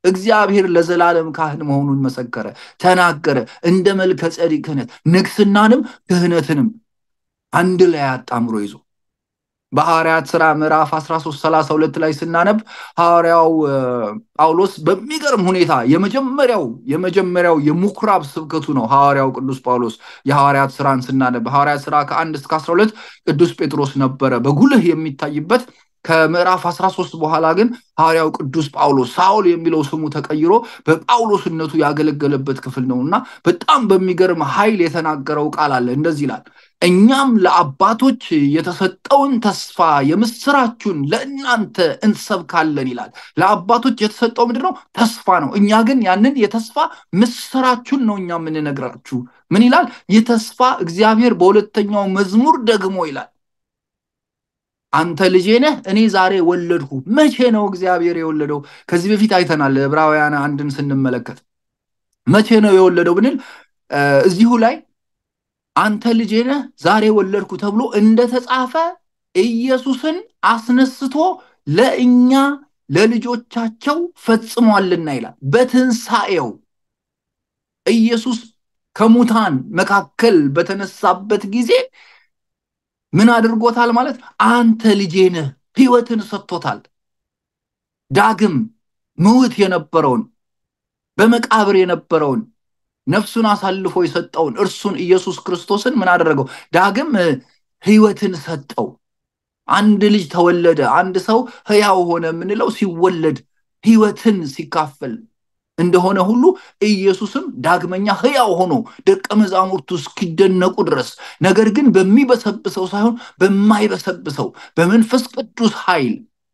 እግዚአብሔር ለዘላለም ካህን መሆኑን መሰከረ፣ ተናገረ። እንደ መልከ ጼዴቅ ክህነት ንግስናንም ክህነትንም አንድ ላይ አጣምሮ ይዞ በሐዋርያት ሥራ ምዕራፍ 13 32 ላይ ስናነብ ሐዋርያው ጳውሎስ በሚገርም ሁኔታ የመጀመሪያው የመጀመሪያው የምኩራብ ስብከቱ ነው። ሐዋርያው ቅዱስ ጳውሎስ የሐዋርያት ሥራን ስናነብ ሐዋርያት ሥራ ከአንድ እስከ 12 ቅዱስ ጴጥሮስ ነበረ በጉልህ የሚታይበት። ከምዕራፍ 13 በኋላ ግን ሐዋርያው ቅዱስ ጳውሎስ ሳውል የሚለው ስሙ ተቀይሮ በጳውሎስነቱ ያገለገለበት ክፍል ነው እና በጣም በሚገርም ኃይል የተናገረው ቃል አለ። እንደዚህ ይላል እኛም ለአባቶች የተሰጠውን ተስፋ የምስራችሁን ለእናንተ እንሰብካለን ይላል። ለአባቶች የተሰጠው ምንድን ነው? ተስፋ ነው። እኛ ግን ያንን የተስፋ ምስራችሁን ነው እኛ የምንነግራችሁ። ምን ይላል? ይህ ተስፋ እግዚአብሔር በሁለተኛው መዝሙር ደግሞ ይላል አንተ ልጄ ነህ እኔ ዛሬ ወለድሁ። መቼ ነው እግዚአብሔር የወለደው? ከዚህ በፊት አይተናል። ዕብራውያን አንድን ስንመለከት መቼ ነው የወለደው ብንል እዚሁ ላይ አንተ ልጄ ነህ ዛሬ ወለድኩ ተብሎ እንደተጻፈ ኢየሱስን አስነስቶ ለእኛ ለልጆቻቸው ፈጽሟልና ይላል። በትንሣኤው ኢየሱስ ከሙታን መካከል በተነሳበት ጊዜ ምን አድርጎታል ማለት አንተ ልጄ ነህ ሕይወትን ሰጥቶታል። ዳግም ምውት የነበረውን በመቃብር የነበረውን ነፍሱን አሳልፎ የሰጠውን እርሱን ኢየሱስ ክርስቶስን ምን አደረገው? ዳግም ሕይወትን ሰጠው። አንድ ልጅ ተወለደ። አንድ ሰው ሕያው ሆነ የምንለው ሲወለድ ሕይወትን ሲካፈል እንደሆነ ሁሉ ኢየሱስም ዳግመኛ ሕያው ሆኖ ደቀ መዛሙርቱ እስኪደነቁ ድረስ ነገር ግን በሚበሰብሰው ሳይሆን በማይበሰብሰው በመንፈስ ቅዱስ ኃይል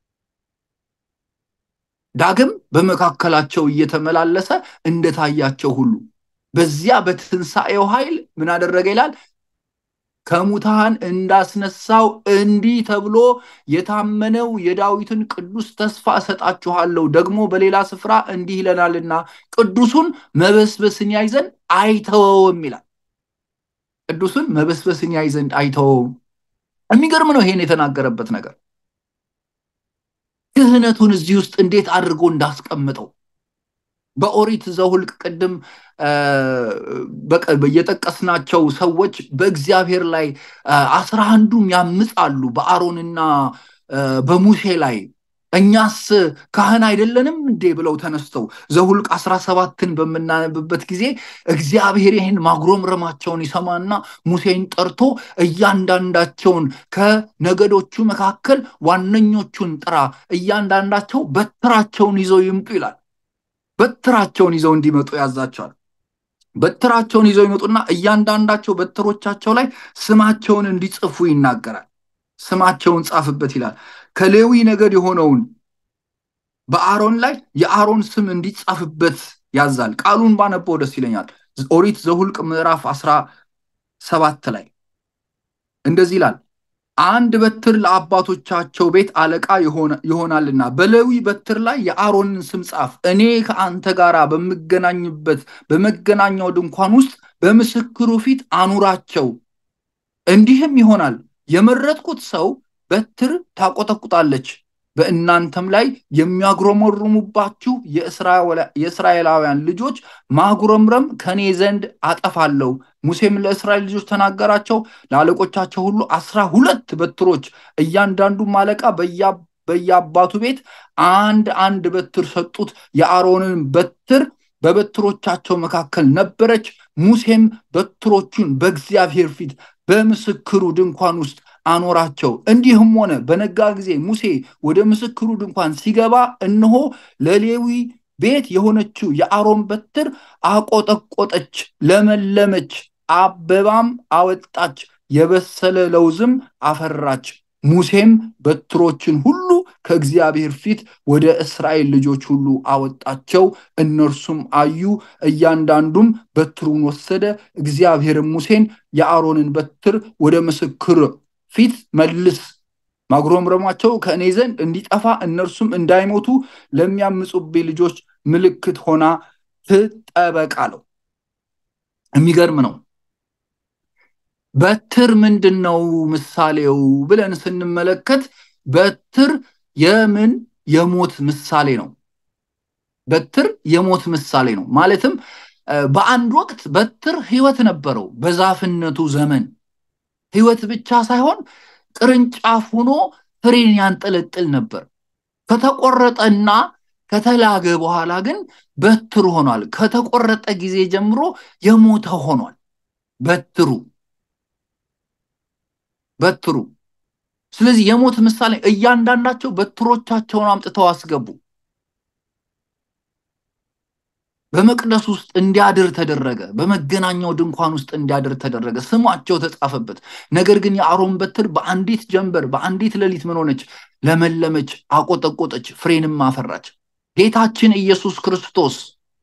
ዳግም በመካከላቸው እየተመላለሰ እንደታያቸው ሁሉ በዚያ በትንሣኤው ኃይል ምን አደረገ ይላል ከሙታን እንዳስነሳው እንዲህ ተብሎ የታመነው የዳዊትን ቅዱስ ተስፋ እሰጣችኋለሁ። ደግሞ በሌላ ስፍራ እንዲህ ይለናልና ቅዱሱን መበስበስን ያይ ዘንድ አይተወውም ይላል። ቅዱሱን መበስበስን ያይ ዘንድ አይተወውም። የሚገርም ነው ይሄን የተናገረበት ነገር። ክህነቱን እዚህ ውስጥ እንዴት አድርጎ እንዳስቀምጠው በኦሪት ዘሁልቅ ቅድም የጠቀስናቸው ሰዎች በእግዚአብሔር ላይ አስራ አንዱም ያምጻሉ በአሮንና በሙሴ ላይ እኛስ ካህን አይደለንም እንዴ ብለው ተነስተው ዘሁልቅ አስራ ሰባትን በምናነብበት ጊዜ እግዚአብሔር ይህን ማጉረምረማቸውን ይሰማና ሙሴን ጠርቶ እያንዳንዳቸውን ከነገዶቹ መካከል ዋነኞቹን ጥራ፣ እያንዳንዳቸው በትራቸውን ይዘው ይምጡ ይላል። በትራቸውን ይዘው እንዲመጡ ያዛቸዋል። በትራቸውን ይዘው ይመጡና እያንዳንዳቸው በትሮቻቸው ላይ ስማቸውን እንዲጽፉ ይናገራል። ስማቸውን ጻፍበት ይላል። ከሌዊ ነገድ የሆነውን በአሮን ላይ የአሮን ስም እንዲጻፍበት ያዛል። ቃሉን ባነበው ደስ ይለኛል። ኦሪት ዘሁልቅ ምዕራፍ አስራ ሰባት ላይ እንደዚህ ይላል አንድ በትር ለአባቶቻቸው ቤት አለቃ ይሆናልና በሌዊ በትር ላይ የአሮንን ስም ጻፍ። እኔ ከአንተ ጋር በምገናኝበት በመገናኛው ድንኳን ውስጥ በምስክሩ ፊት አኑራቸው። እንዲህም ይሆናል የመረጥኩት ሰው በትር ታቆጠቁጣለች፣ በእናንተም ላይ የሚያጉረመርሙባችሁ የእስራኤላውያን ልጆች ማጉረምረም ከኔ ዘንድ አጠፋለሁ። ሙሴም ለእስራኤል ልጆች ተናገራቸው፣ ለአለቆቻቸው ሁሉ አስራ ሁለት በትሮች እያንዳንዱም አለቃ በየአባቱ ቤት አንድ አንድ በትር ሰጡት። የአሮንን በትር በበትሮቻቸው መካከል ነበረች። ሙሴም በትሮቹን በእግዚአብሔር ፊት በምስክሩ ድንኳን ውስጥ አኖራቸው። እንዲህም ሆነ በነጋ ጊዜ ሙሴ ወደ ምስክሩ ድንኳን ሲገባ እነሆ ለሌዊ ቤት የሆነችው የአሮን በትር አቆጠቆጠች፣ ለመለመች፣ አበባም አወጣች፣ የበሰለ ለውዝም አፈራች። ሙሴም በትሮችን ሁሉ ከእግዚአብሔር ፊት ወደ እስራኤል ልጆች ሁሉ አወጣቸው። እነርሱም አዩ፣ እያንዳንዱም በትሩን ወሰደ። እግዚአብሔርም ሙሴን የአሮንን በትር ወደ ምስክር ፊት መልስ፣ ማጉረምረማቸው ከእኔ ዘንድ እንዲጠፋ እነርሱም እንዳይሞቱ ለሚያምፁብኝ ልጆች ምልክት ሆና ትጠበቅ አለው። የሚገርም ነው። በትር ምንድን ነው ምሳሌው ብለን ስንመለከት በትር የምን የሞት ምሳሌ ነው። በትር የሞት ምሳሌ ነው። ማለትም በአንድ ወቅት በትር ህይወት ነበረው። በዛፍነቱ ዘመን ህይወት ብቻ ሳይሆን ቅርንጫፍ ሆኖ ፍሬን ያንጠለጥል ነበር። ከተቆረጠና ከተላገ በኋላ ግን በትር ሆኗል። ከተቆረጠ ጊዜ ጀምሮ የሞተ ሆኗል። በትሩ በትሩ ስለዚህ የሞት ምሳሌ እያንዳንዳቸው በትሮቻቸውን አምጥተው አስገቡ። በመቅደስ ውስጥ እንዲያድር ተደረገ። በመገናኛው ድንኳን ውስጥ እንዲያድር ተደረገ። ስማቸው ተጻፈበት። ነገር ግን የአሮን በትር በአንዲት ጀንበር በአንዲት ሌሊት ምን ሆነች? ለመለመች፣ አቆጠቆጠች፣ ፍሬንም አፈራች። ጌታችን ኢየሱስ ክርስቶስ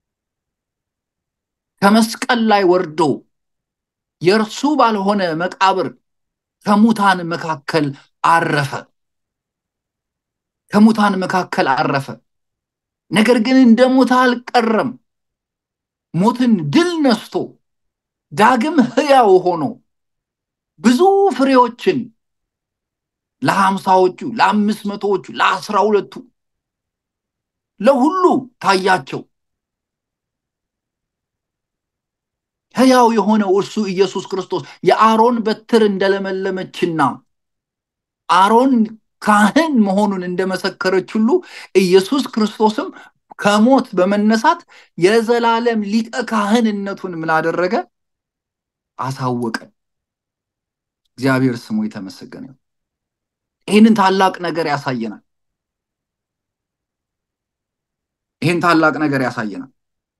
ከመስቀል ላይ ወርዶ የእርሱ ባልሆነ መቃብር ከሙታን መካከል አረፈ። ከሙታን መካከል አረፈ። ነገር ግን እንደ ሞተ አልቀረም። ሞትን ድል ነስቶ ዳግም ሕያው ሆኖ ብዙ ፍሬዎችን ለሀምሳዎቹ፣ ለአምስት መቶዎቹ፣ ለአስራ ሁለቱ ለሁሉ ታያቸው። ሕያው የሆነው እርሱ ኢየሱስ ክርስቶስ የአሮን በትር እንደለመለመችና አሮን ካህን መሆኑን እንደመሰከረች ሁሉ ኢየሱስ ክርስቶስም ከሞት በመነሳት የዘላለም ሊቀ ካህንነቱን ምን አደረገ? አሳወቀ። እግዚአብሔር ስሙ የተመሰገነ። ይህንን ታላቅ ነገር ያሳየናል። ይህን ታላቅ ነገር ያሳየናል።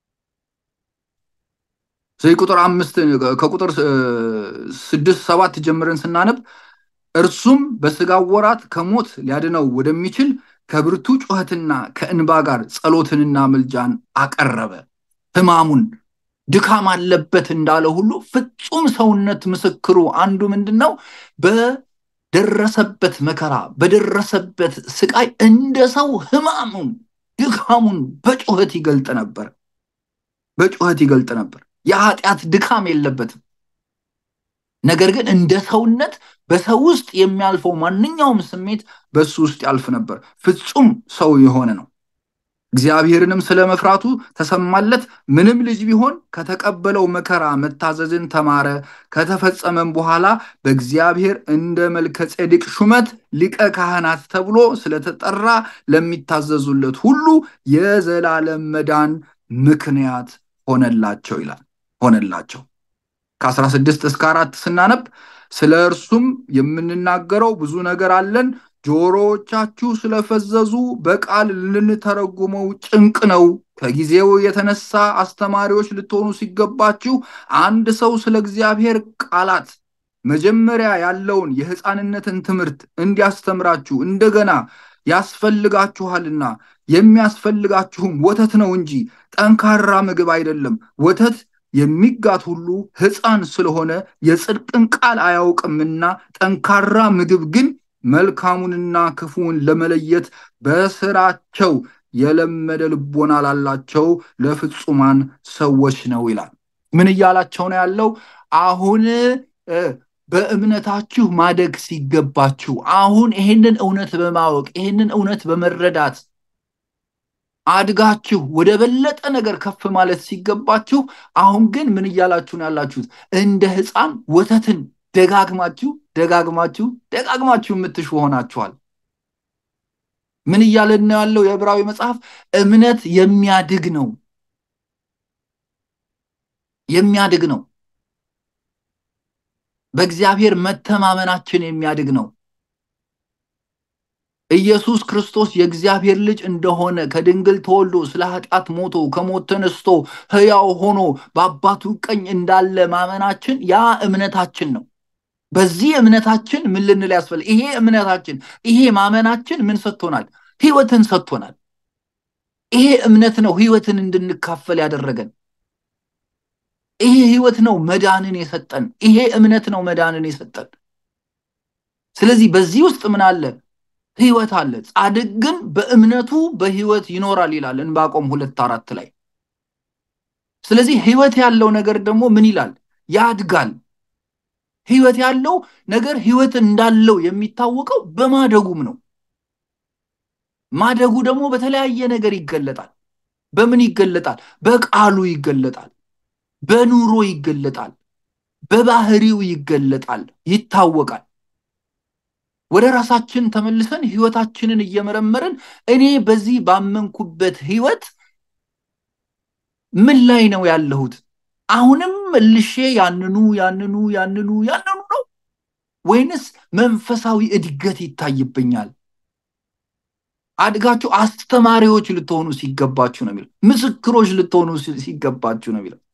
ስለዚህ ቁጥር አምስት ከቁጥር ስድስት ሰባት ጀምረን ስናነብ እርሱም በስጋው ወራት ከሞት ሊያድነው ወደሚችል ከብርቱ ጩኸትና ከእንባ ጋር ጸሎትንና ምልጃን አቀረበ። ሕማሙን ድካም አለበት እንዳለ ሁሉ ፍጹም ሰውነት ምስክሩ አንዱ ምንድን ነው? በደረሰበት መከራ በደረሰበት ስቃይ እንደ ሰው ሕማሙን ድካሙን በጩኸት ይገልጥ ነበር። በጩኸት ይገልጥ ነበር። የኃጢአት ድካም የለበትም። ነገር ግን እንደ ሰውነት በሰው ውስጥ የሚያልፈው ማንኛውም ስሜት በሱ ውስጥ ያልፍ ነበር። ፍጹም ሰው የሆነ ነው። እግዚአብሔርንም ስለ መፍራቱ ተሰማለት። ምንም ልጅ ቢሆን ከተቀበለው መከራ መታዘዝን ተማረ። ከተፈጸመም በኋላ በእግዚአብሔር እንደ መልከ ጼዴቅ ሹመት ሊቀ ካህናት ተብሎ ስለተጠራ ለሚታዘዙለት ሁሉ የዘላለም መዳን ምክንያት ሆነላቸው ይላል። ሆነላቸው ከአስራ ስድስት እስከ አራት ስናነብ ስለ እርሱም የምንናገረው ብዙ ነገር አለን። ጆሮዎቻችሁ ስለፈዘዙ በቃል ልንተረጉመው ጭንቅ ነው። ከጊዜው የተነሳ አስተማሪዎች ልትሆኑ ሲገባችሁ አንድ ሰው ስለ እግዚአብሔር ቃላት መጀመሪያ ያለውን የሕፃንነትን ትምህርት እንዲያስተምራችሁ እንደገና ያስፈልጋችኋልና የሚያስፈልጋችሁም ወተት ነው እንጂ ጠንካራ ምግብ አይደለም። ወተት የሚጋት ሁሉ ሕፃን ስለሆነ የጽድቅን ቃል አያውቅምና፣ ጠንካራ ምግብ ግን መልካሙንና ክፉውን ለመለየት በስራቸው የለመደ ልቦና ላላቸው ለፍጹማን ሰዎች ነው ይላል። ምን እያላቸው ነው ያለው? አሁን በእምነታችሁ ማደግ ሲገባችሁ፣ አሁን ይሄንን እውነት በማወቅ ይሄንን እውነት በመረዳት አድጋችሁ ወደ በለጠ ነገር ከፍ ማለት ሲገባችሁ፣ አሁን ግን ምን እያላችሁ ነው ያላችሁት? እንደ ሕፃን ወተትን ደጋግማችሁ ደጋግማችሁ ደጋግማችሁ የምትሹ ሆናችኋል። ምን እያለን ነው ያለው? የዕብራዊ መጽሐፍ እምነት የሚያድግ ነው የሚያድግ ነው። በእግዚአብሔር መተማመናችን የሚያድግ ነው። ኢየሱስ ክርስቶስ የእግዚአብሔር ልጅ እንደሆነ ከድንግል ተወልዶ ስለ ኃጢአት ሞቶ ከሞት ተነስቶ ሕያው ሆኖ በአባቱ ቀኝ እንዳለ ማመናችን ያ እምነታችን ነው። በዚህ እምነታችን ምን ልንል ያስፈልግ? ይሄ እምነታችን ይሄ ማመናችን ምን ሰጥቶናል? ህይወትን ሰጥቶናል። ይሄ እምነት ነው ህይወትን እንድንካፈል ያደረገን። ይሄ ህይወት ነው መዳንን የሰጠን። ይሄ እምነት ነው መዳንን የሰጠን። ስለዚህ በዚህ ውስጥ ምን አለ? ህይወት አለ። ጻድቅ ግን በእምነቱ በህይወት ይኖራል ይላል ዕንባቆም ሁለት አራት ላይ። ስለዚህ ህይወት ያለው ነገር ደግሞ ምን ይላል? ያድጋል። ህይወት ያለው ነገር ህይወት እንዳለው የሚታወቀው በማደጉም ነው። ማደጉ ደግሞ በተለያየ ነገር ይገለጣል። በምን ይገለጣል? በቃሉ ይገለጣል፣ በኑሮ ይገለጣል፣ በባህሪው ይገለጣል፣ ይታወቃል። ወደ ራሳችን ተመልሰን ህይወታችንን እየመረመርን እኔ በዚህ ባመንኩበት ህይወት ምን ላይ ነው ያለሁት? አሁንም መልሼ ያንኑ ያንኑ ያንኑ ያንኑ ነው ወይንስ መንፈሳዊ እድገት ይታይብኛል? አድጋችሁ አስተማሪዎች ልትሆኑ ሲገባችሁ ነው የሚለው። ምስክሮች ልትሆኑ ሲገባችሁ ነው የሚለው።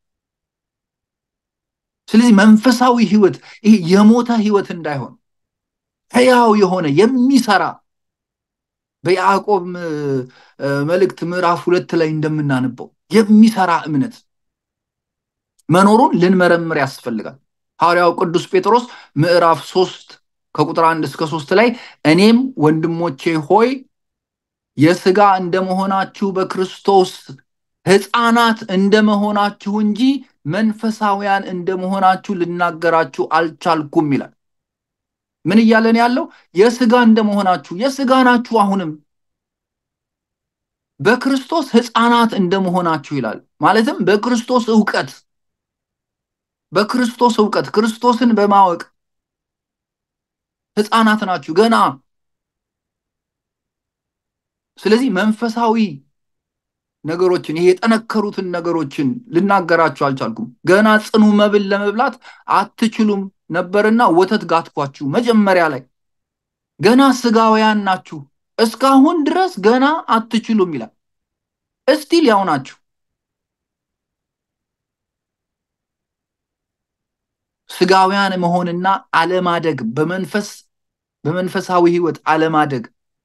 ስለዚህ መንፈሳዊ ህይወት ይሄ የሞተ ህይወት እንዳይሆን ሕያው የሆነ የሚሰራ በያዕቆብ መልእክት ምዕራፍ ሁለት ላይ እንደምናነበው የሚሰራ እምነት መኖሩን ልንመረምር ያስፈልጋል። ሐዋርያው ቅዱስ ጴጥሮስ ምዕራፍ ሶስት ከቁጥር አንድ እስከ ሶስት ላይ እኔም ወንድሞቼ ሆይ የስጋ እንደመሆናችሁ በክርስቶስ ሕፃናት እንደመሆናችሁ እንጂ መንፈሳውያን እንደመሆናችሁ ልናገራችሁ አልቻልኩም ይላል። ምን እያለን ያለው? የስጋ እንደመሆናችሁ የስጋ ናችሁ። አሁንም በክርስቶስ ሕፃናት እንደመሆናችሁ ይላል። ማለትም በክርስቶስ እውቀት በክርስቶስ እውቀት ክርስቶስን በማወቅ ሕፃናት ናችሁ ገና። ስለዚህ መንፈሳዊ ነገሮችን ይሄ የጠነከሩትን ነገሮችን ልናገራችሁ አልቻልኩም። ገና ጽኑ መብል ለመብላት አትችሉም ነበርና ወተት ጋትኳችሁ። መጀመሪያ ላይ ገና ስጋውያን ናችሁ፣ እስካሁን ድረስ ገና አትችሉም ይላል። እስቲል ያው ናችሁ። ስጋውያን መሆንና አለማደግ በመንፈስ በመንፈሳዊ ህይወት አለማደግ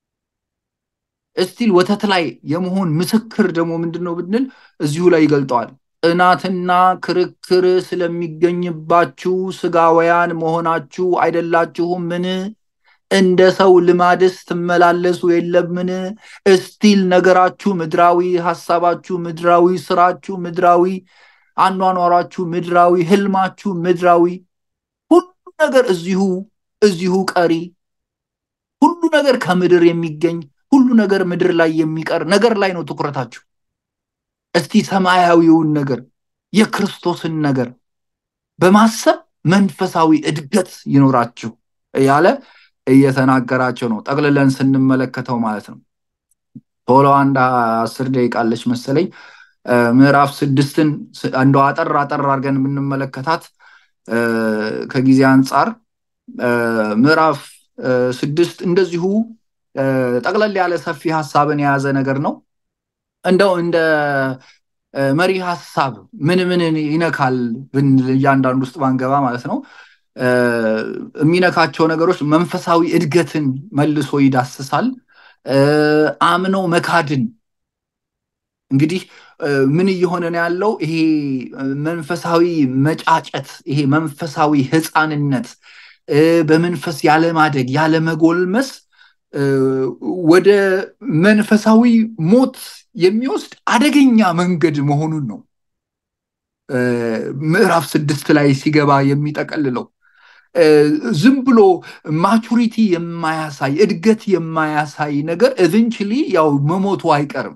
እስቲል ወተት ላይ የመሆን ምስክር ደግሞ ምንድን ነው ብንል እዚሁ ላይ ይገልጠዋል። ጥናትና ክርክር ስለሚገኝባችሁ ስጋውያን መሆናችሁ አይደላችሁም? ምን እንደ ሰው ልማድስ ትመላለሱ የለምን? እስቲል ነገራችሁ ምድራዊ፣ ሀሳባችሁ ምድራዊ፣ ስራችሁ ምድራዊ፣ አኗኗራችሁ ምድራዊ፣ ህልማችሁ ምድራዊ፣ ሁሉ ነገር እዚሁ እዚሁ ቀሪ፣ ሁሉ ነገር ከምድር የሚገኝ ሁሉ ነገር ምድር ላይ የሚቀር ነገር ላይ ነው ትኩረታችሁ። እስቲ ሰማያዊውን ነገር የክርስቶስን ነገር በማሰብ መንፈሳዊ እድገት ይኖራችሁ እያለ እየተናገራቸው ነው። ጠቅልለን ስንመለከተው ማለት ነው። ቶሎ አንድ አስር ደቂቃ አለች መሰለኝ። ምዕራፍ ስድስትን እንደ አጠር አጠር አድርገን የምንመለከታት ከጊዜ አንጻር ምዕራፍ ስድስት እንደዚሁ ጠቅለል ያለ ሰፊ ሀሳብን የያዘ ነገር ነው። እንደው እንደ መሪ ሀሳብ ምን ምን ይነካል ብንል እያንዳንዱ ውስጥ ባንገባ ማለት ነው የሚነካቸው ነገሮች መንፈሳዊ እድገትን መልሶ ይዳስሳል። አምኖ መካድን እንግዲህ ምን እየሆነ ነው ያለው? ይሄ መንፈሳዊ መጫጨት፣ ይሄ መንፈሳዊ ህፃንነት፣ በመንፈስ ያለማደግ ያለመጎልመስ ወደ መንፈሳዊ ሞት የሚወስድ አደገኛ መንገድ መሆኑን ነው ምዕራፍ ስድስት ላይ ሲገባ የሚጠቀልለው። ዝም ብሎ ማቹሪቲ የማያሳይ እድገት የማያሳይ ነገር ኤቨንቹሊ ያው መሞቱ አይቀርም።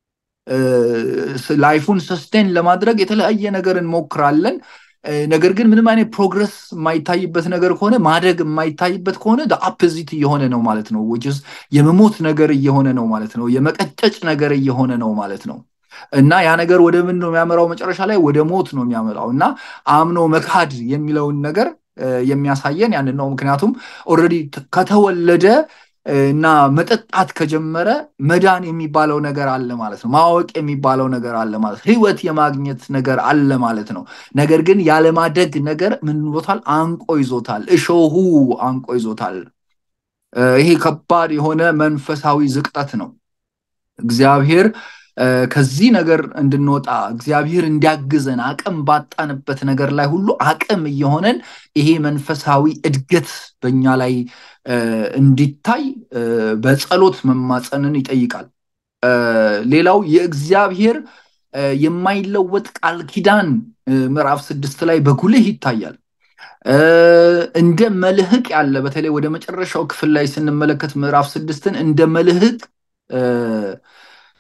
ላይፉን ሰስቴን ለማድረግ የተለያየ ነገር እንሞክራለን። ነገር ግን ምንም አይነት ፕሮግረስ የማይታይበት ነገር ከሆነ ማደግ የማይታይበት ከሆነ አፕዚት እየሆነ ነው ማለት ነው። ዊችስ የመሞት ነገር እየሆነ ነው ማለት ነው። የመቀጨጭ ነገር እየሆነ ነው ማለት ነው። እና ያ ነገር ወደ ምን ነው የሚያመራው? መጨረሻ ላይ ወደ ሞት ነው የሚያመራው። እና አምኖ መካድ የሚለውን ነገር የሚያሳየን ያንን ነው። ምክንያቱም ኦልሬዲ ከተወለደ እና መጠጣት ከጀመረ መዳን የሚባለው ነገር አለ ማለት ነው። ማወቅ የሚባለው ነገር አለ ማለት ነው። ህይወት የማግኘት ነገር አለ ማለት ነው። ነገር ግን ያለማደግ ነገር ምን ብሎታል? አንቆ ይዞታል። እሾሁ አንቆ ይዞታል። ይሄ ከባድ የሆነ መንፈሳዊ ዝቅጠት ነው። እግዚአብሔር ከዚህ ነገር እንድንወጣ እግዚአብሔር እንዲያግዘን አቅም ባጣንበት ነገር ላይ ሁሉ አቅም እየሆነን ይሄ መንፈሳዊ እድገት በኛ ላይ እንዲታይ በጸሎት መማፀንን ይጠይቃል። ሌላው የእግዚአብሔር የማይለወጥ ቃል ኪዳን ምዕራፍ ስድስት ላይ በጉልህ ይታያል። እንደ መልህቅ ያለ በተለይ ወደ መጨረሻው ክፍል ላይ ስንመለከት ምዕራፍ ስድስትን እንደ መልህቅ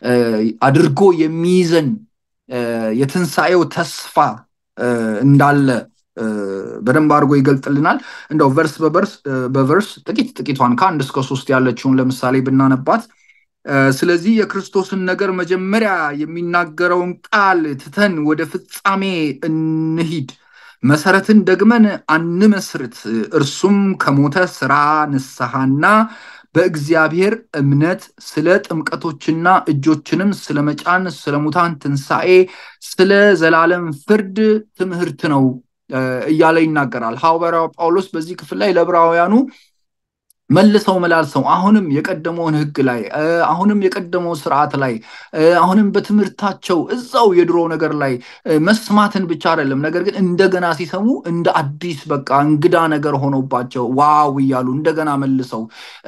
አድርጎ የሚይዘን የትንሣኤው ተስፋ እንዳለ በደንብ አድርጎ ይገልጥልናል። እንደው ቨርስ በቨርስ በቨርስ ጥቂት ጥቂቷን ከአንድ እስከ ሶስት ያለችውን ለምሳሌ ብናነባት ስለዚህ የክርስቶስን ነገር መጀመሪያ የሚናገረውን ቃል ትተን ወደ ፍጻሜ እንሂድ፣ መሰረትን ደግመን አንመስርት። እርሱም ከሞተ ስራ ንስሐና በእግዚአብሔር እምነት ስለ ጥምቀቶችና እጆችንም ስለ መጫን፣ ስለ ሙታን ትንሣኤ፣ ስለ ዘላለም ፍርድ ትምህርት ነው እያለ ይናገራል። ሐዋርያው ጳውሎስ በዚህ ክፍል ላይ ለዕብራውያኑ መልሰው መላልሰው አሁንም የቀደመውን ሕግ ላይ አሁንም የቀደመው ስርዓት ላይ አሁንም በትምህርታቸው እዛው የድሮ ነገር ላይ መስማትን ብቻ አይደለም፣ ነገር ግን እንደገና ሲሰሙ እንደ አዲስ በቃ እንግዳ ነገር ሆኖባቸው ዋው እያሉ እንደገና መልሰው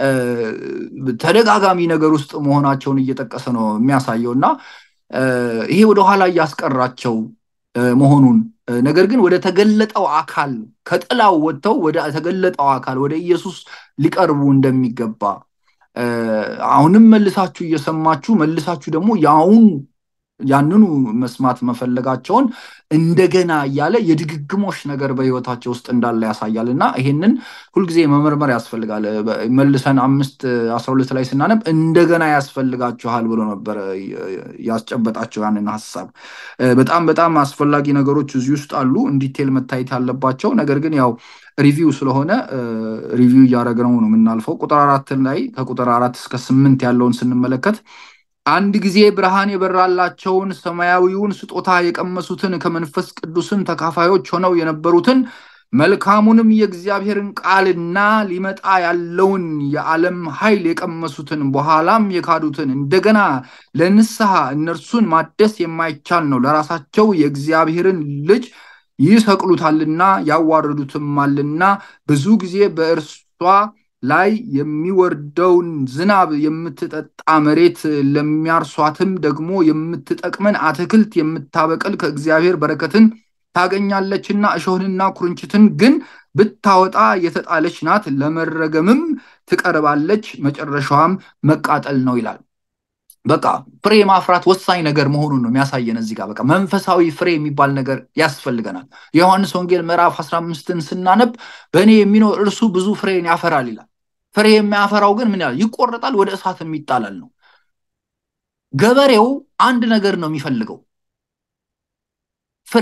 ተደጋጋሚ ነገር ውስጥ መሆናቸውን እየጠቀሰ ነው የሚያሳየው እና ይሄ ወደኋላ እያስቀራቸው መሆኑን ነገር ግን ወደ ተገለጠው አካል ከጥላው ወጥተው ወደ ተገለጠው አካል ወደ ኢየሱስ ሊቀርቡ እንደሚገባ አሁንም መልሳችሁ እየሰማችሁ መልሳችሁ ደግሞ ያውን ያንኑ መስማት መፈለጋቸውን እንደገና እያለ የድግግሞሽ ነገር በህይወታቸው ውስጥ እንዳለ ያሳያል እና ይሄንን ሁልጊዜ መመርመር ያስፈልጋል። መልሰን አምስት አስራ ሁለት ላይ ስናነብ እንደገና ያስፈልጋችኋል ብሎ ነበረ ያስጨበጣቸው ያንን ሀሳብ። በጣም በጣም አስፈላጊ ነገሮች እዚህ ውስጥ አሉ እንዲቴል መታየት ያለባቸው። ነገር ግን ያው ሪቪው ስለሆነ ሪቪው እያደረግነው ነው የምናልፈው። ቁጥር አራትን ላይ ከቁጥር አራት እስከ ስምንት ያለውን ስንመለከት አንድ ጊዜ ብርሃን የበራላቸውን ሰማያዊውን ስጦታ የቀመሱትን ከመንፈስ ቅዱስም ተካፋዮች ሆነው የነበሩትን መልካሙንም የእግዚአብሔርን ቃልና ሊመጣ ያለውን የዓለም ኃይል የቀመሱትን በኋላም የካዱትን እንደገና ለንስሐ እነርሱን ማደስ የማይቻል ነው፣ ለራሳቸው የእግዚአብሔርን ልጅ ይሰቅሉታልና ያዋርዱትማልና ብዙ ጊዜ በእርሷ ላይ የሚወርደውን ዝናብ የምትጠጣ መሬት ለሚያርሷትም ደግሞ የምትጠቅመን አትክልት የምታበቅል ከእግዚአብሔር በረከትን ታገኛለችና እሾህንና ኩርንችትን ግን ብታወጣ የተጣለች ናት፣ ለመረገምም ትቀርባለች፣ መጨረሻዋም መቃጠል ነው ይላል። በቃ ፍሬ ማፍራት ወሳኝ ነገር መሆኑን ነው የሚያሳየን እዚህ ጋር። በቃ መንፈሳዊ ፍሬ የሚባል ነገር ያስፈልገናል። የዮሐንስ ወንጌል ምዕራፍ 15ን ስናነብ በእኔ የሚኖር እርሱ ብዙ ፍሬን ያፈራል ይላል። ፍሬ የሚያፈራው ግን ምን ያህል ይቆረጣል፣ ወደ እሳት የሚጣላል ነው። ገበሬው አንድ ነገር ነው የሚፈልገው፣ ፍሬ።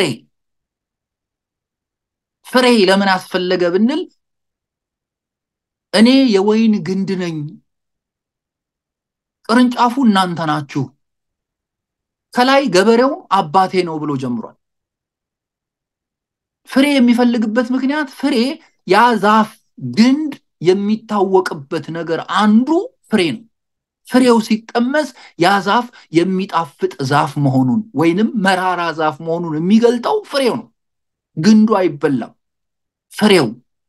ፍሬ ለምን አስፈለገ ብንል እኔ የወይን ግንድ ነኝ ቅርንጫፉ እናንተ ናችሁ። ከላይ ገበሬው አባቴ ነው ብሎ ጀምሯል። ፍሬ የሚፈልግበት ምክንያት ፍሬ ያ ዛፍ ግንድ የሚታወቅበት ነገር አንዱ ፍሬ ነው። ፍሬው ሲቀመስ ያ ዛፍ የሚጣፍጥ ዛፍ መሆኑን ወይንም መራራ ዛፍ መሆኑን የሚገልጠው ፍሬው ነው። ግንዱ አይበላም። ፍሬው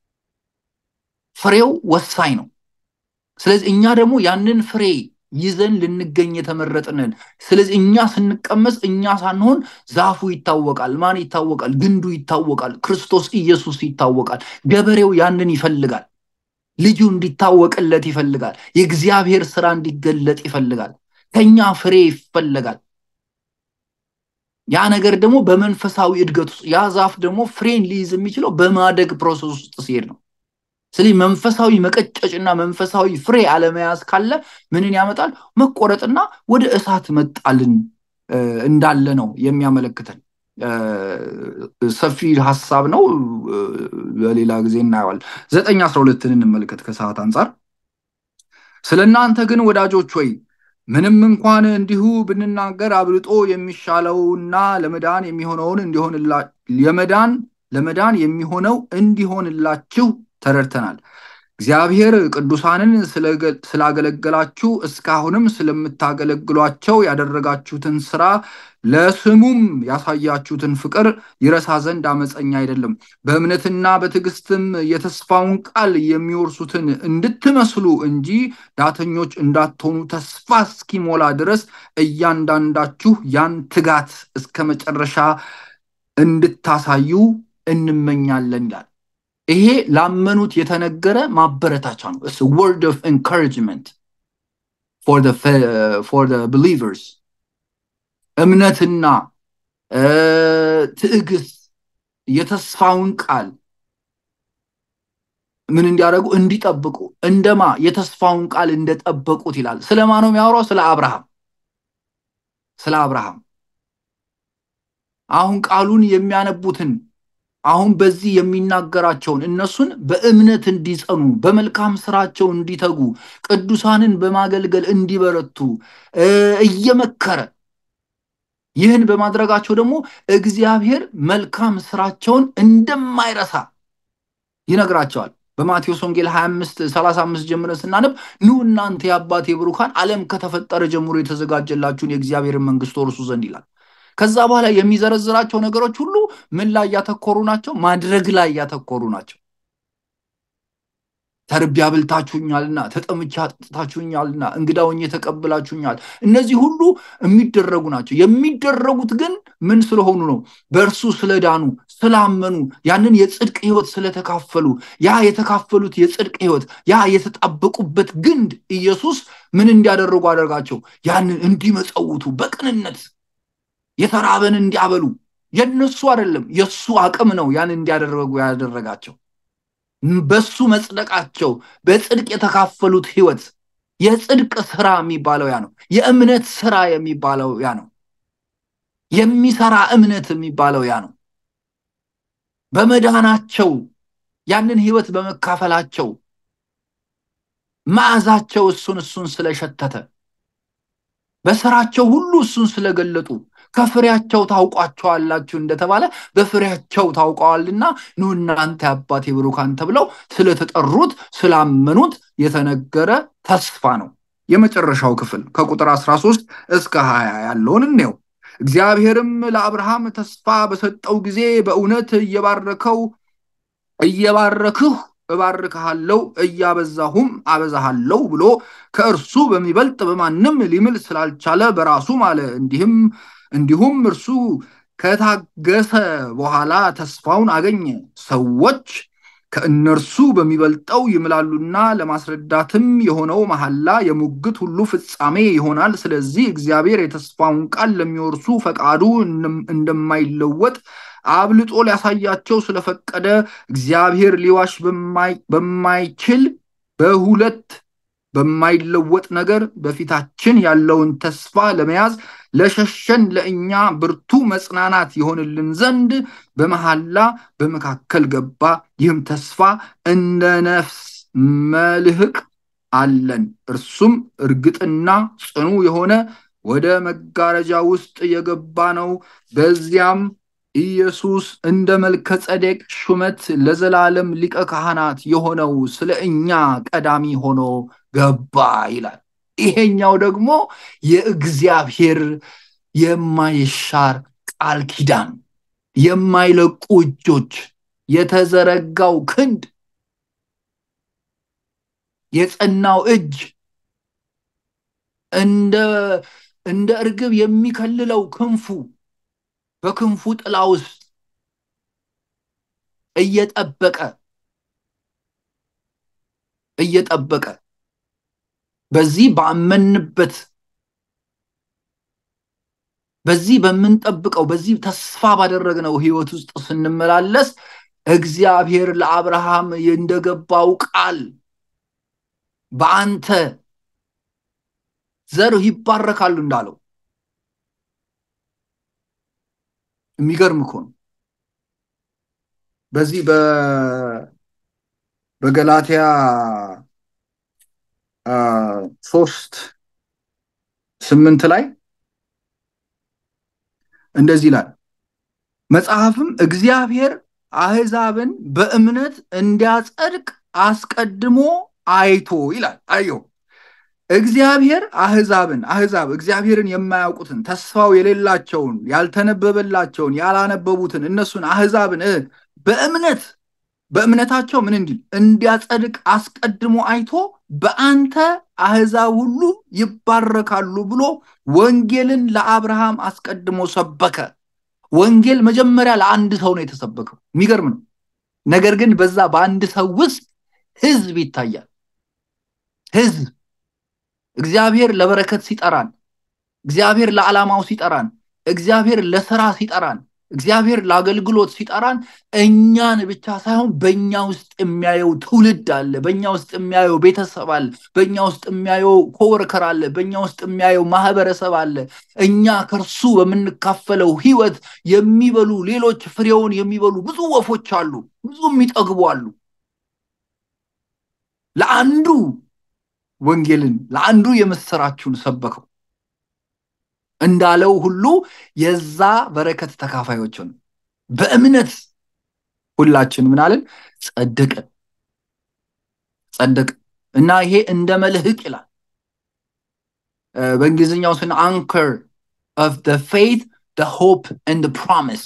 ፍሬው ወሳኝ ነው። ስለዚህ እኛ ደግሞ ያንን ፍሬ ይዘን ልንገኝ የተመረጥንን። ስለዚህ እኛ ስንቀመስ እኛ ሳንሆን ዛፉ ይታወቃል። ማን ይታወቃል? ግንዱ ይታወቃል። ክርስቶስ ኢየሱስ ይታወቃል። ገበሬው ያንን ይፈልጋል። ልጁ እንዲታወቅለት ይፈልጋል። የእግዚአብሔር ስራ እንዲገለጥ ይፈልጋል። ከኛ ፍሬ ይፈለጋል። ያ ነገር ደግሞ በመንፈሳዊ እድገት ውስጥ ያ ዛፍ ደግሞ ፍሬን ሊይዝ የሚችለው በማደግ ፕሮሰስ ውስጥ ሲሄድ ነው። ስለዚህ መንፈሳዊ መቀጨጭና መንፈሳዊ ፍሬ አለመያዝ ካለ ምንን ያመጣል? መቆረጥና ወደ እሳት መጣልን እንዳለ ነው የሚያመለክተን። ሰፊ ሀሳብ ነው። በሌላ ጊዜ እናየዋል። ዘጠኝ አስራ ሁለትን እንመልከት ከሰዓት አንጻር። ስለ እናንተ ግን ወዳጆች ወይ ምንም እንኳን እንዲሁ ብንናገር አብልጦ የሚሻለውና ለመዳን የሚሆነውን እንዲሆንላ የመዳን ለመዳን የሚሆነው እንዲሆንላችሁ ተረድተናል። እግዚአብሔር ቅዱሳንን ስላገለገላችሁ እስካሁንም ስለምታገለግሏቸው ያደረጋችሁትን ስራ ለስሙም ያሳያችሁትን ፍቅር ይረሳ ዘንድ አመፀኛ አይደለም። በእምነትና በትዕግስትም የተስፋውን ቃል የሚወርሱትን እንድትመስሉ እንጂ ዳተኞች እንዳትሆኑ ተስፋ እስኪሞላ ድረስ እያንዳንዳችሁ ያን ትጋት እስከ መጨረሻ እንድታሳዩ እንመኛለን ይላል። ይሄ ላመኑት የተነገረ ማበረታቻ ነው። ወርድ ኦፍ ኤንካሬጅመንት ፎር ቢሊቨርስ እምነትና ትዕግስት የተስፋውን ቃል ምን እንዲያደርጉ እንዲጠብቁ እንደማ የተስፋውን ቃል እንደጠበቁት ይላል። ስለማ ነው የሚያወራው? ስለ አብርሃም ስለ አብርሃም አሁን ቃሉን የሚያነቡትን አሁን በዚህ የሚናገራቸውን እነሱን በእምነት እንዲጸኑ በመልካም ስራቸው እንዲተጉ ቅዱሳንን በማገልገል እንዲበረቱ እየመከረ ይህን በማድረጋቸው ደግሞ እግዚአብሔር መልካም ስራቸውን እንደማይረሳ ይነግራቸዋል። በማቴዎስ ወንጌል 25 35 ጀምረን ስናነብ ኑ እናንተ የአባቴ ብሩካን ዓለም ከተፈጠረ ጀምሮ የተዘጋጀላችሁን የእግዚአብሔርን መንግስት ወርሱ ዘንድ ይላል። ከዛ በኋላ የሚዘረዝራቸው ነገሮች ሁሉ ምን ላይ ያተኮሩ ናቸው? ማድረግ ላይ ያተኮሩ ናቸው። ተርቤ አብልታችሁኛልና፣ ተጠምቼ አጠጥታችሁኛልና፣ እንግዳ ሆኜ ተቀብላችሁኛል። እነዚህ ሁሉ የሚደረጉ ናቸው። የሚደረጉት ግን ምን ስለሆኑ ነው? በእርሱ ስለዳኑ፣ ስላመኑ፣ ያንን የጽድቅ ህይወት ስለተካፈሉ፣ ያ የተካፈሉት የጽድቅ ህይወት፣ ያ የተጣበቁበት ግንድ ኢየሱስ ምን እንዲያደርጉ አደርጋቸው? ያንን እንዲመጸውቱ በቅንነት የተራበን እንዲያበሉ የነሱ አይደለም የእሱ አቅም ነው ያን እንዲያደረጉ ያደረጋቸው። በሱ መጽደቃቸው በጽድቅ የተካፈሉት ህይወት የጽድቅ ስራ የሚባለው ያ ነው። የእምነት ስራ የሚባለው ያ ነው። የሚሰራ እምነት የሚባለው ያ ነው። በመዳናቸው ያንን ህይወት በመካፈላቸው መዓዛቸው እሱን እሱን ስለሸተተ በስራቸው ሁሉ እሱን ስለገለጡ ከፍሬያቸው ታውቋቸዋላችሁ እንደተባለ በፍሬያቸው ታውቀዋልና ኑ እናንተ አባቴ ብሩካን ተብለው ስለተጠሩት ስላመኑት የተነገረ ተስፋ ነው። የመጨረሻው ክፍል ከቁጥር 13 እስከ 20 ያለውን እንየው። እግዚአብሔርም ለአብርሃም ተስፋ በሰጠው ጊዜ በእውነት እየባረከው እየባረክሁ እባርክሃለው እያበዛሁም አበዛሃለው ብሎ ከእርሱ በሚበልጥ በማንም ሊምል ስላልቻለ በራሱ ማለ። እንዲህም እንዲሁም እርሱ ከታገሰ በኋላ ተስፋውን አገኘ። ሰዎች ከእነርሱ በሚበልጠው ይምላሉና ለማስረዳትም የሆነው መሐላ የሙግት ሁሉ ፍጻሜ ይሆናል። ስለዚህ እግዚአብሔር የተስፋውን ቃል ለሚወርሱ ፈቃዱ እንደማይለወጥ አብልጦ ሊያሳያቸው ስለፈቀደ እግዚአብሔር ሊዋሽ በማይችል በሁለት በማይለወጥ ነገር በፊታችን ያለውን ተስፋ ለመያዝ ለሸሸን ለእኛ ብርቱ መጽናናት ይሆንልን ዘንድ በመሐላ በመካከል ገባ። ይህም ተስፋ እንደ ነፍስ መልህቅ አለን። እርሱም እርግጥና ጽኑ የሆነ ወደ መጋረጃ ውስጥ የገባ ነው። በዚያም ኢየሱስ እንደ መልከ ጸዴቅ ሹመት ለዘላለም ሊቀ ካህናት የሆነው ስለ እኛ ቀዳሚ ሆኖ ገባ ይላል። ይሄኛው ደግሞ የእግዚአብሔር የማይሻር ቃል ኪዳን፣ የማይለቁ እጆች፣ የተዘረጋው ክንድ፣ የጸናው እጅ እንደ እንደ እርግብ የሚከልለው ክንፉ በክንፉ ጥላ ውስጥ እየጠበቀ እየጠበቀ በዚህ ባመንበት በዚህ በምንጠብቀው በዚህ ተስፋ ባደረግነው ህይወት ውስጥ ስንመላለስ እግዚአብሔር ለአብርሃም እንደገባው ቃል በአንተ ዘር ይባረካሉ እንዳለው የሚገርም እኮ ነው። በዚህ በገላትያ ሶስት ስምንት ላይ እንደዚህ ይላል። መጽሐፍም እግዚአብሔር አህዛብን በእምነት እንዲያጸድቅ አስቀድሞ አይቶ ይላል። አየው እግዚአብሔር አህዛብን አህዛብ እግዚአብሔርን የማያውቁትን ተስፋው የሌላቸውን ያልተነበበላቸውን ያላነበቡትን እነሱን አህዛብን በእምነት በእምነታቸው ምን እንዲል እንዲያጸድቅ አስቀድሞ አይቶ በአንተ አህዛብ ሁሉ ይባረካሉ ብሎ ወንጌልን ለአብርሃም አስቀድሞ ሰበከ። ወንጌል መጀመሪያ ለአንድ ሰው ነው የተሰበከው። የሚገርም ነው። ነገር ግን በዛ በአንድ ሰው ውስጥ ህዝብ ይታያል። ህዝብ እግዚአብሔር ለበረከት ሲጠራን፣ እግዚአብሔር ለዓላማው ሲጠራን፣ እግዚአብሔር ለስራ ሲጠራን እግዚአብሔር ለአገልግሎት ሲጠራን እኛን ብቻ ሳይሆን በእኛ ውስጥ የሚያየው ትውልድ አለ፣ በእኛ ውስጥ የሚያየው ቤተሰብ አለ፣ በእኛ ውስጥ የሚያየው ኮወርከር አለ፣ በእኛ ውስጥ የሚያየው ማህበረሰብ አለ። እኛ ከእርሱ በምንካፈለው ህይወት የሚበሉ ሌሎች ፍሬውን የሚበሉ ብዙ ወፎች አሉ፣ ብዙ የሚጠግቡ አሉ። ለአንዱ ወንጌልን ለአንዱ የምስራችሁን ሰበከው እንዳለው ሁሉ የዛ በረከት ተካፋዮችን በእምነት ሁላችን ምናልን ጸደቅን ጸደቅን እና ይሄ እንደ መልህቅ ይላል በእንግሊዝኛው ስን አንከር ኦፍ ፌይት ሆፕ ኤንድ ፕሮሚስ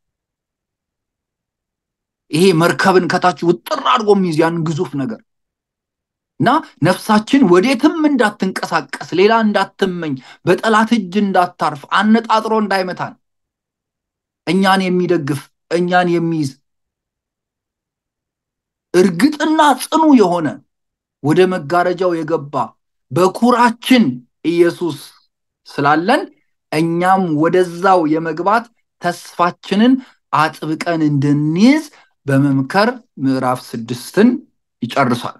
ይሄ መርከብን ከታች ውጥር አድርጎ የሚይዝ ያን ግዙፍ ነገር እና ነፍሳችን ወዴትም እንዳትንቀሳቀስ ሌላ እንዳትመኝ በጠላት እጅ እንዳታርፍ አነጣጥሮ እንዳይመታን እኛን የሚደግፍ እኛን የሚይዝ እርግጥና ጽኑ የሆነ ወደ መጋረጃው የገባ በኩራችን ኢየሱስ ስላለን እኛም ወደዛው የመግባት ተስፋችንን አጥብቀን እንድንይዝ በመምከር ምዕራፍ ስድስትን ይጨርሳል።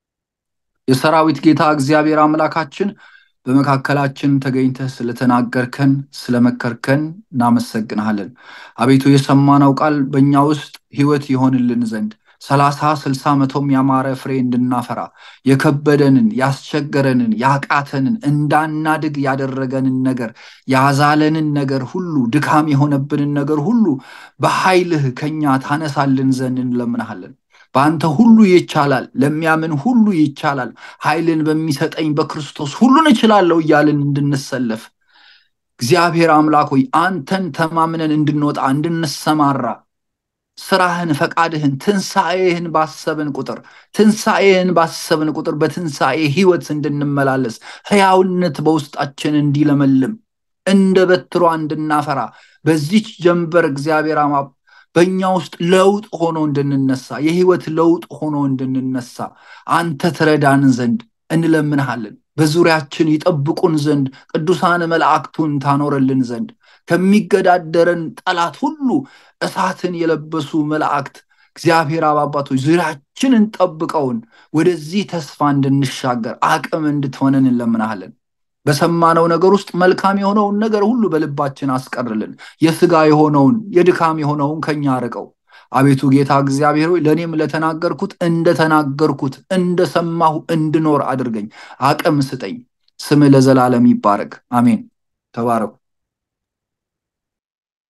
የሰራዊት ጌታ እግዚአብሔር አምላካችን በመካከላችን ተገኝተህ ስለተናገርከን ስለመከርከን እናመሰግንሃለን። አቤቱ የሰማነው ቃል በእኛ ውስጥ ህይወት ይሆንልን ዘንድ ሰላሳ ስልሳ መቶም ያማረ ፍሬ እንድናፈራ የከበደንን ያስቸገረንን ያቃተንን እንዳናድግ ያደረገንን ነገር ያዛለንን ነገር ሁሉ ድካም የሆነብንን ነገር ሁሉ በኃይልህ ከኛ ታነሳልን ዘንድ እንለምንሃለን። በአንተ ሁሉ ይቻላል፣ ለሚያምን ሁሉ ይቻላል፣ ኃይልን በሚሰጠኝ በክርስቶስ ሁሉን እችላለሁ እያልን እንድንሰለፍ እግዚአብሔር አምላክ ሆይ አንተን ተማምነን እንድንወጣ እንድንሰማራ ስራህን፣ ፈቃድህን፣ ትንሣኤህን ባሰብን ቁጥር ትንሣኤህን ባሰብን ቁጥር በትንሣኤ ህይወት እንድንመላለስ ህያውነት በውስጣችን እንዲለመልም እንደ በትሯ እንድናፈራ በዚች ጀንበር እግዚአብሔር በእኛ ውስጥ ለውጥ ሆኖ እንድንነሳ የህይወት ለውጥ ሆኖ እንድንነሳ አንተ ትረዳን ዘንድ እንለምንሃለን። በዙሪያችን ይጠብቁን ዘንድ ቅዱሳን መላእክቱን ታኖረልን ዘንድ ከሚገዳደረን ጠላት ሁሉ እሳትን የለበሱ መላእክት እግዚአብሔር አባባቶች ዙሪያችንን ጠብቀውን ወደዚህ ተስፋ እንድንሻገር አቅም እንድትሆነን እንለምናሃለን። በሰማነው ነገር ውስጥ መልካም የሆነውን ነገር ሁሉ በልባችን አስቀርልን። የስጋ የሆነውን የድካም የሆነውን ከኛ አርቀው። አቤቱ ጌታ እግዚአብሔር ሆይ ለእኔም ለተናገርኩት እንደተናገርኩት እንደሰማሁ እንድኖር አድርገኝ፣ አቅም ስጠኝ። ስም ለዘላለም ይባረክ። አሜን። ተባረኩ።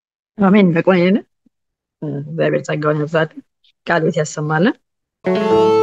አሜን። በቆየን እግዚአብሔር ጸጋውን ያብዛልን፣ ቃል ቤት ያሰማልን።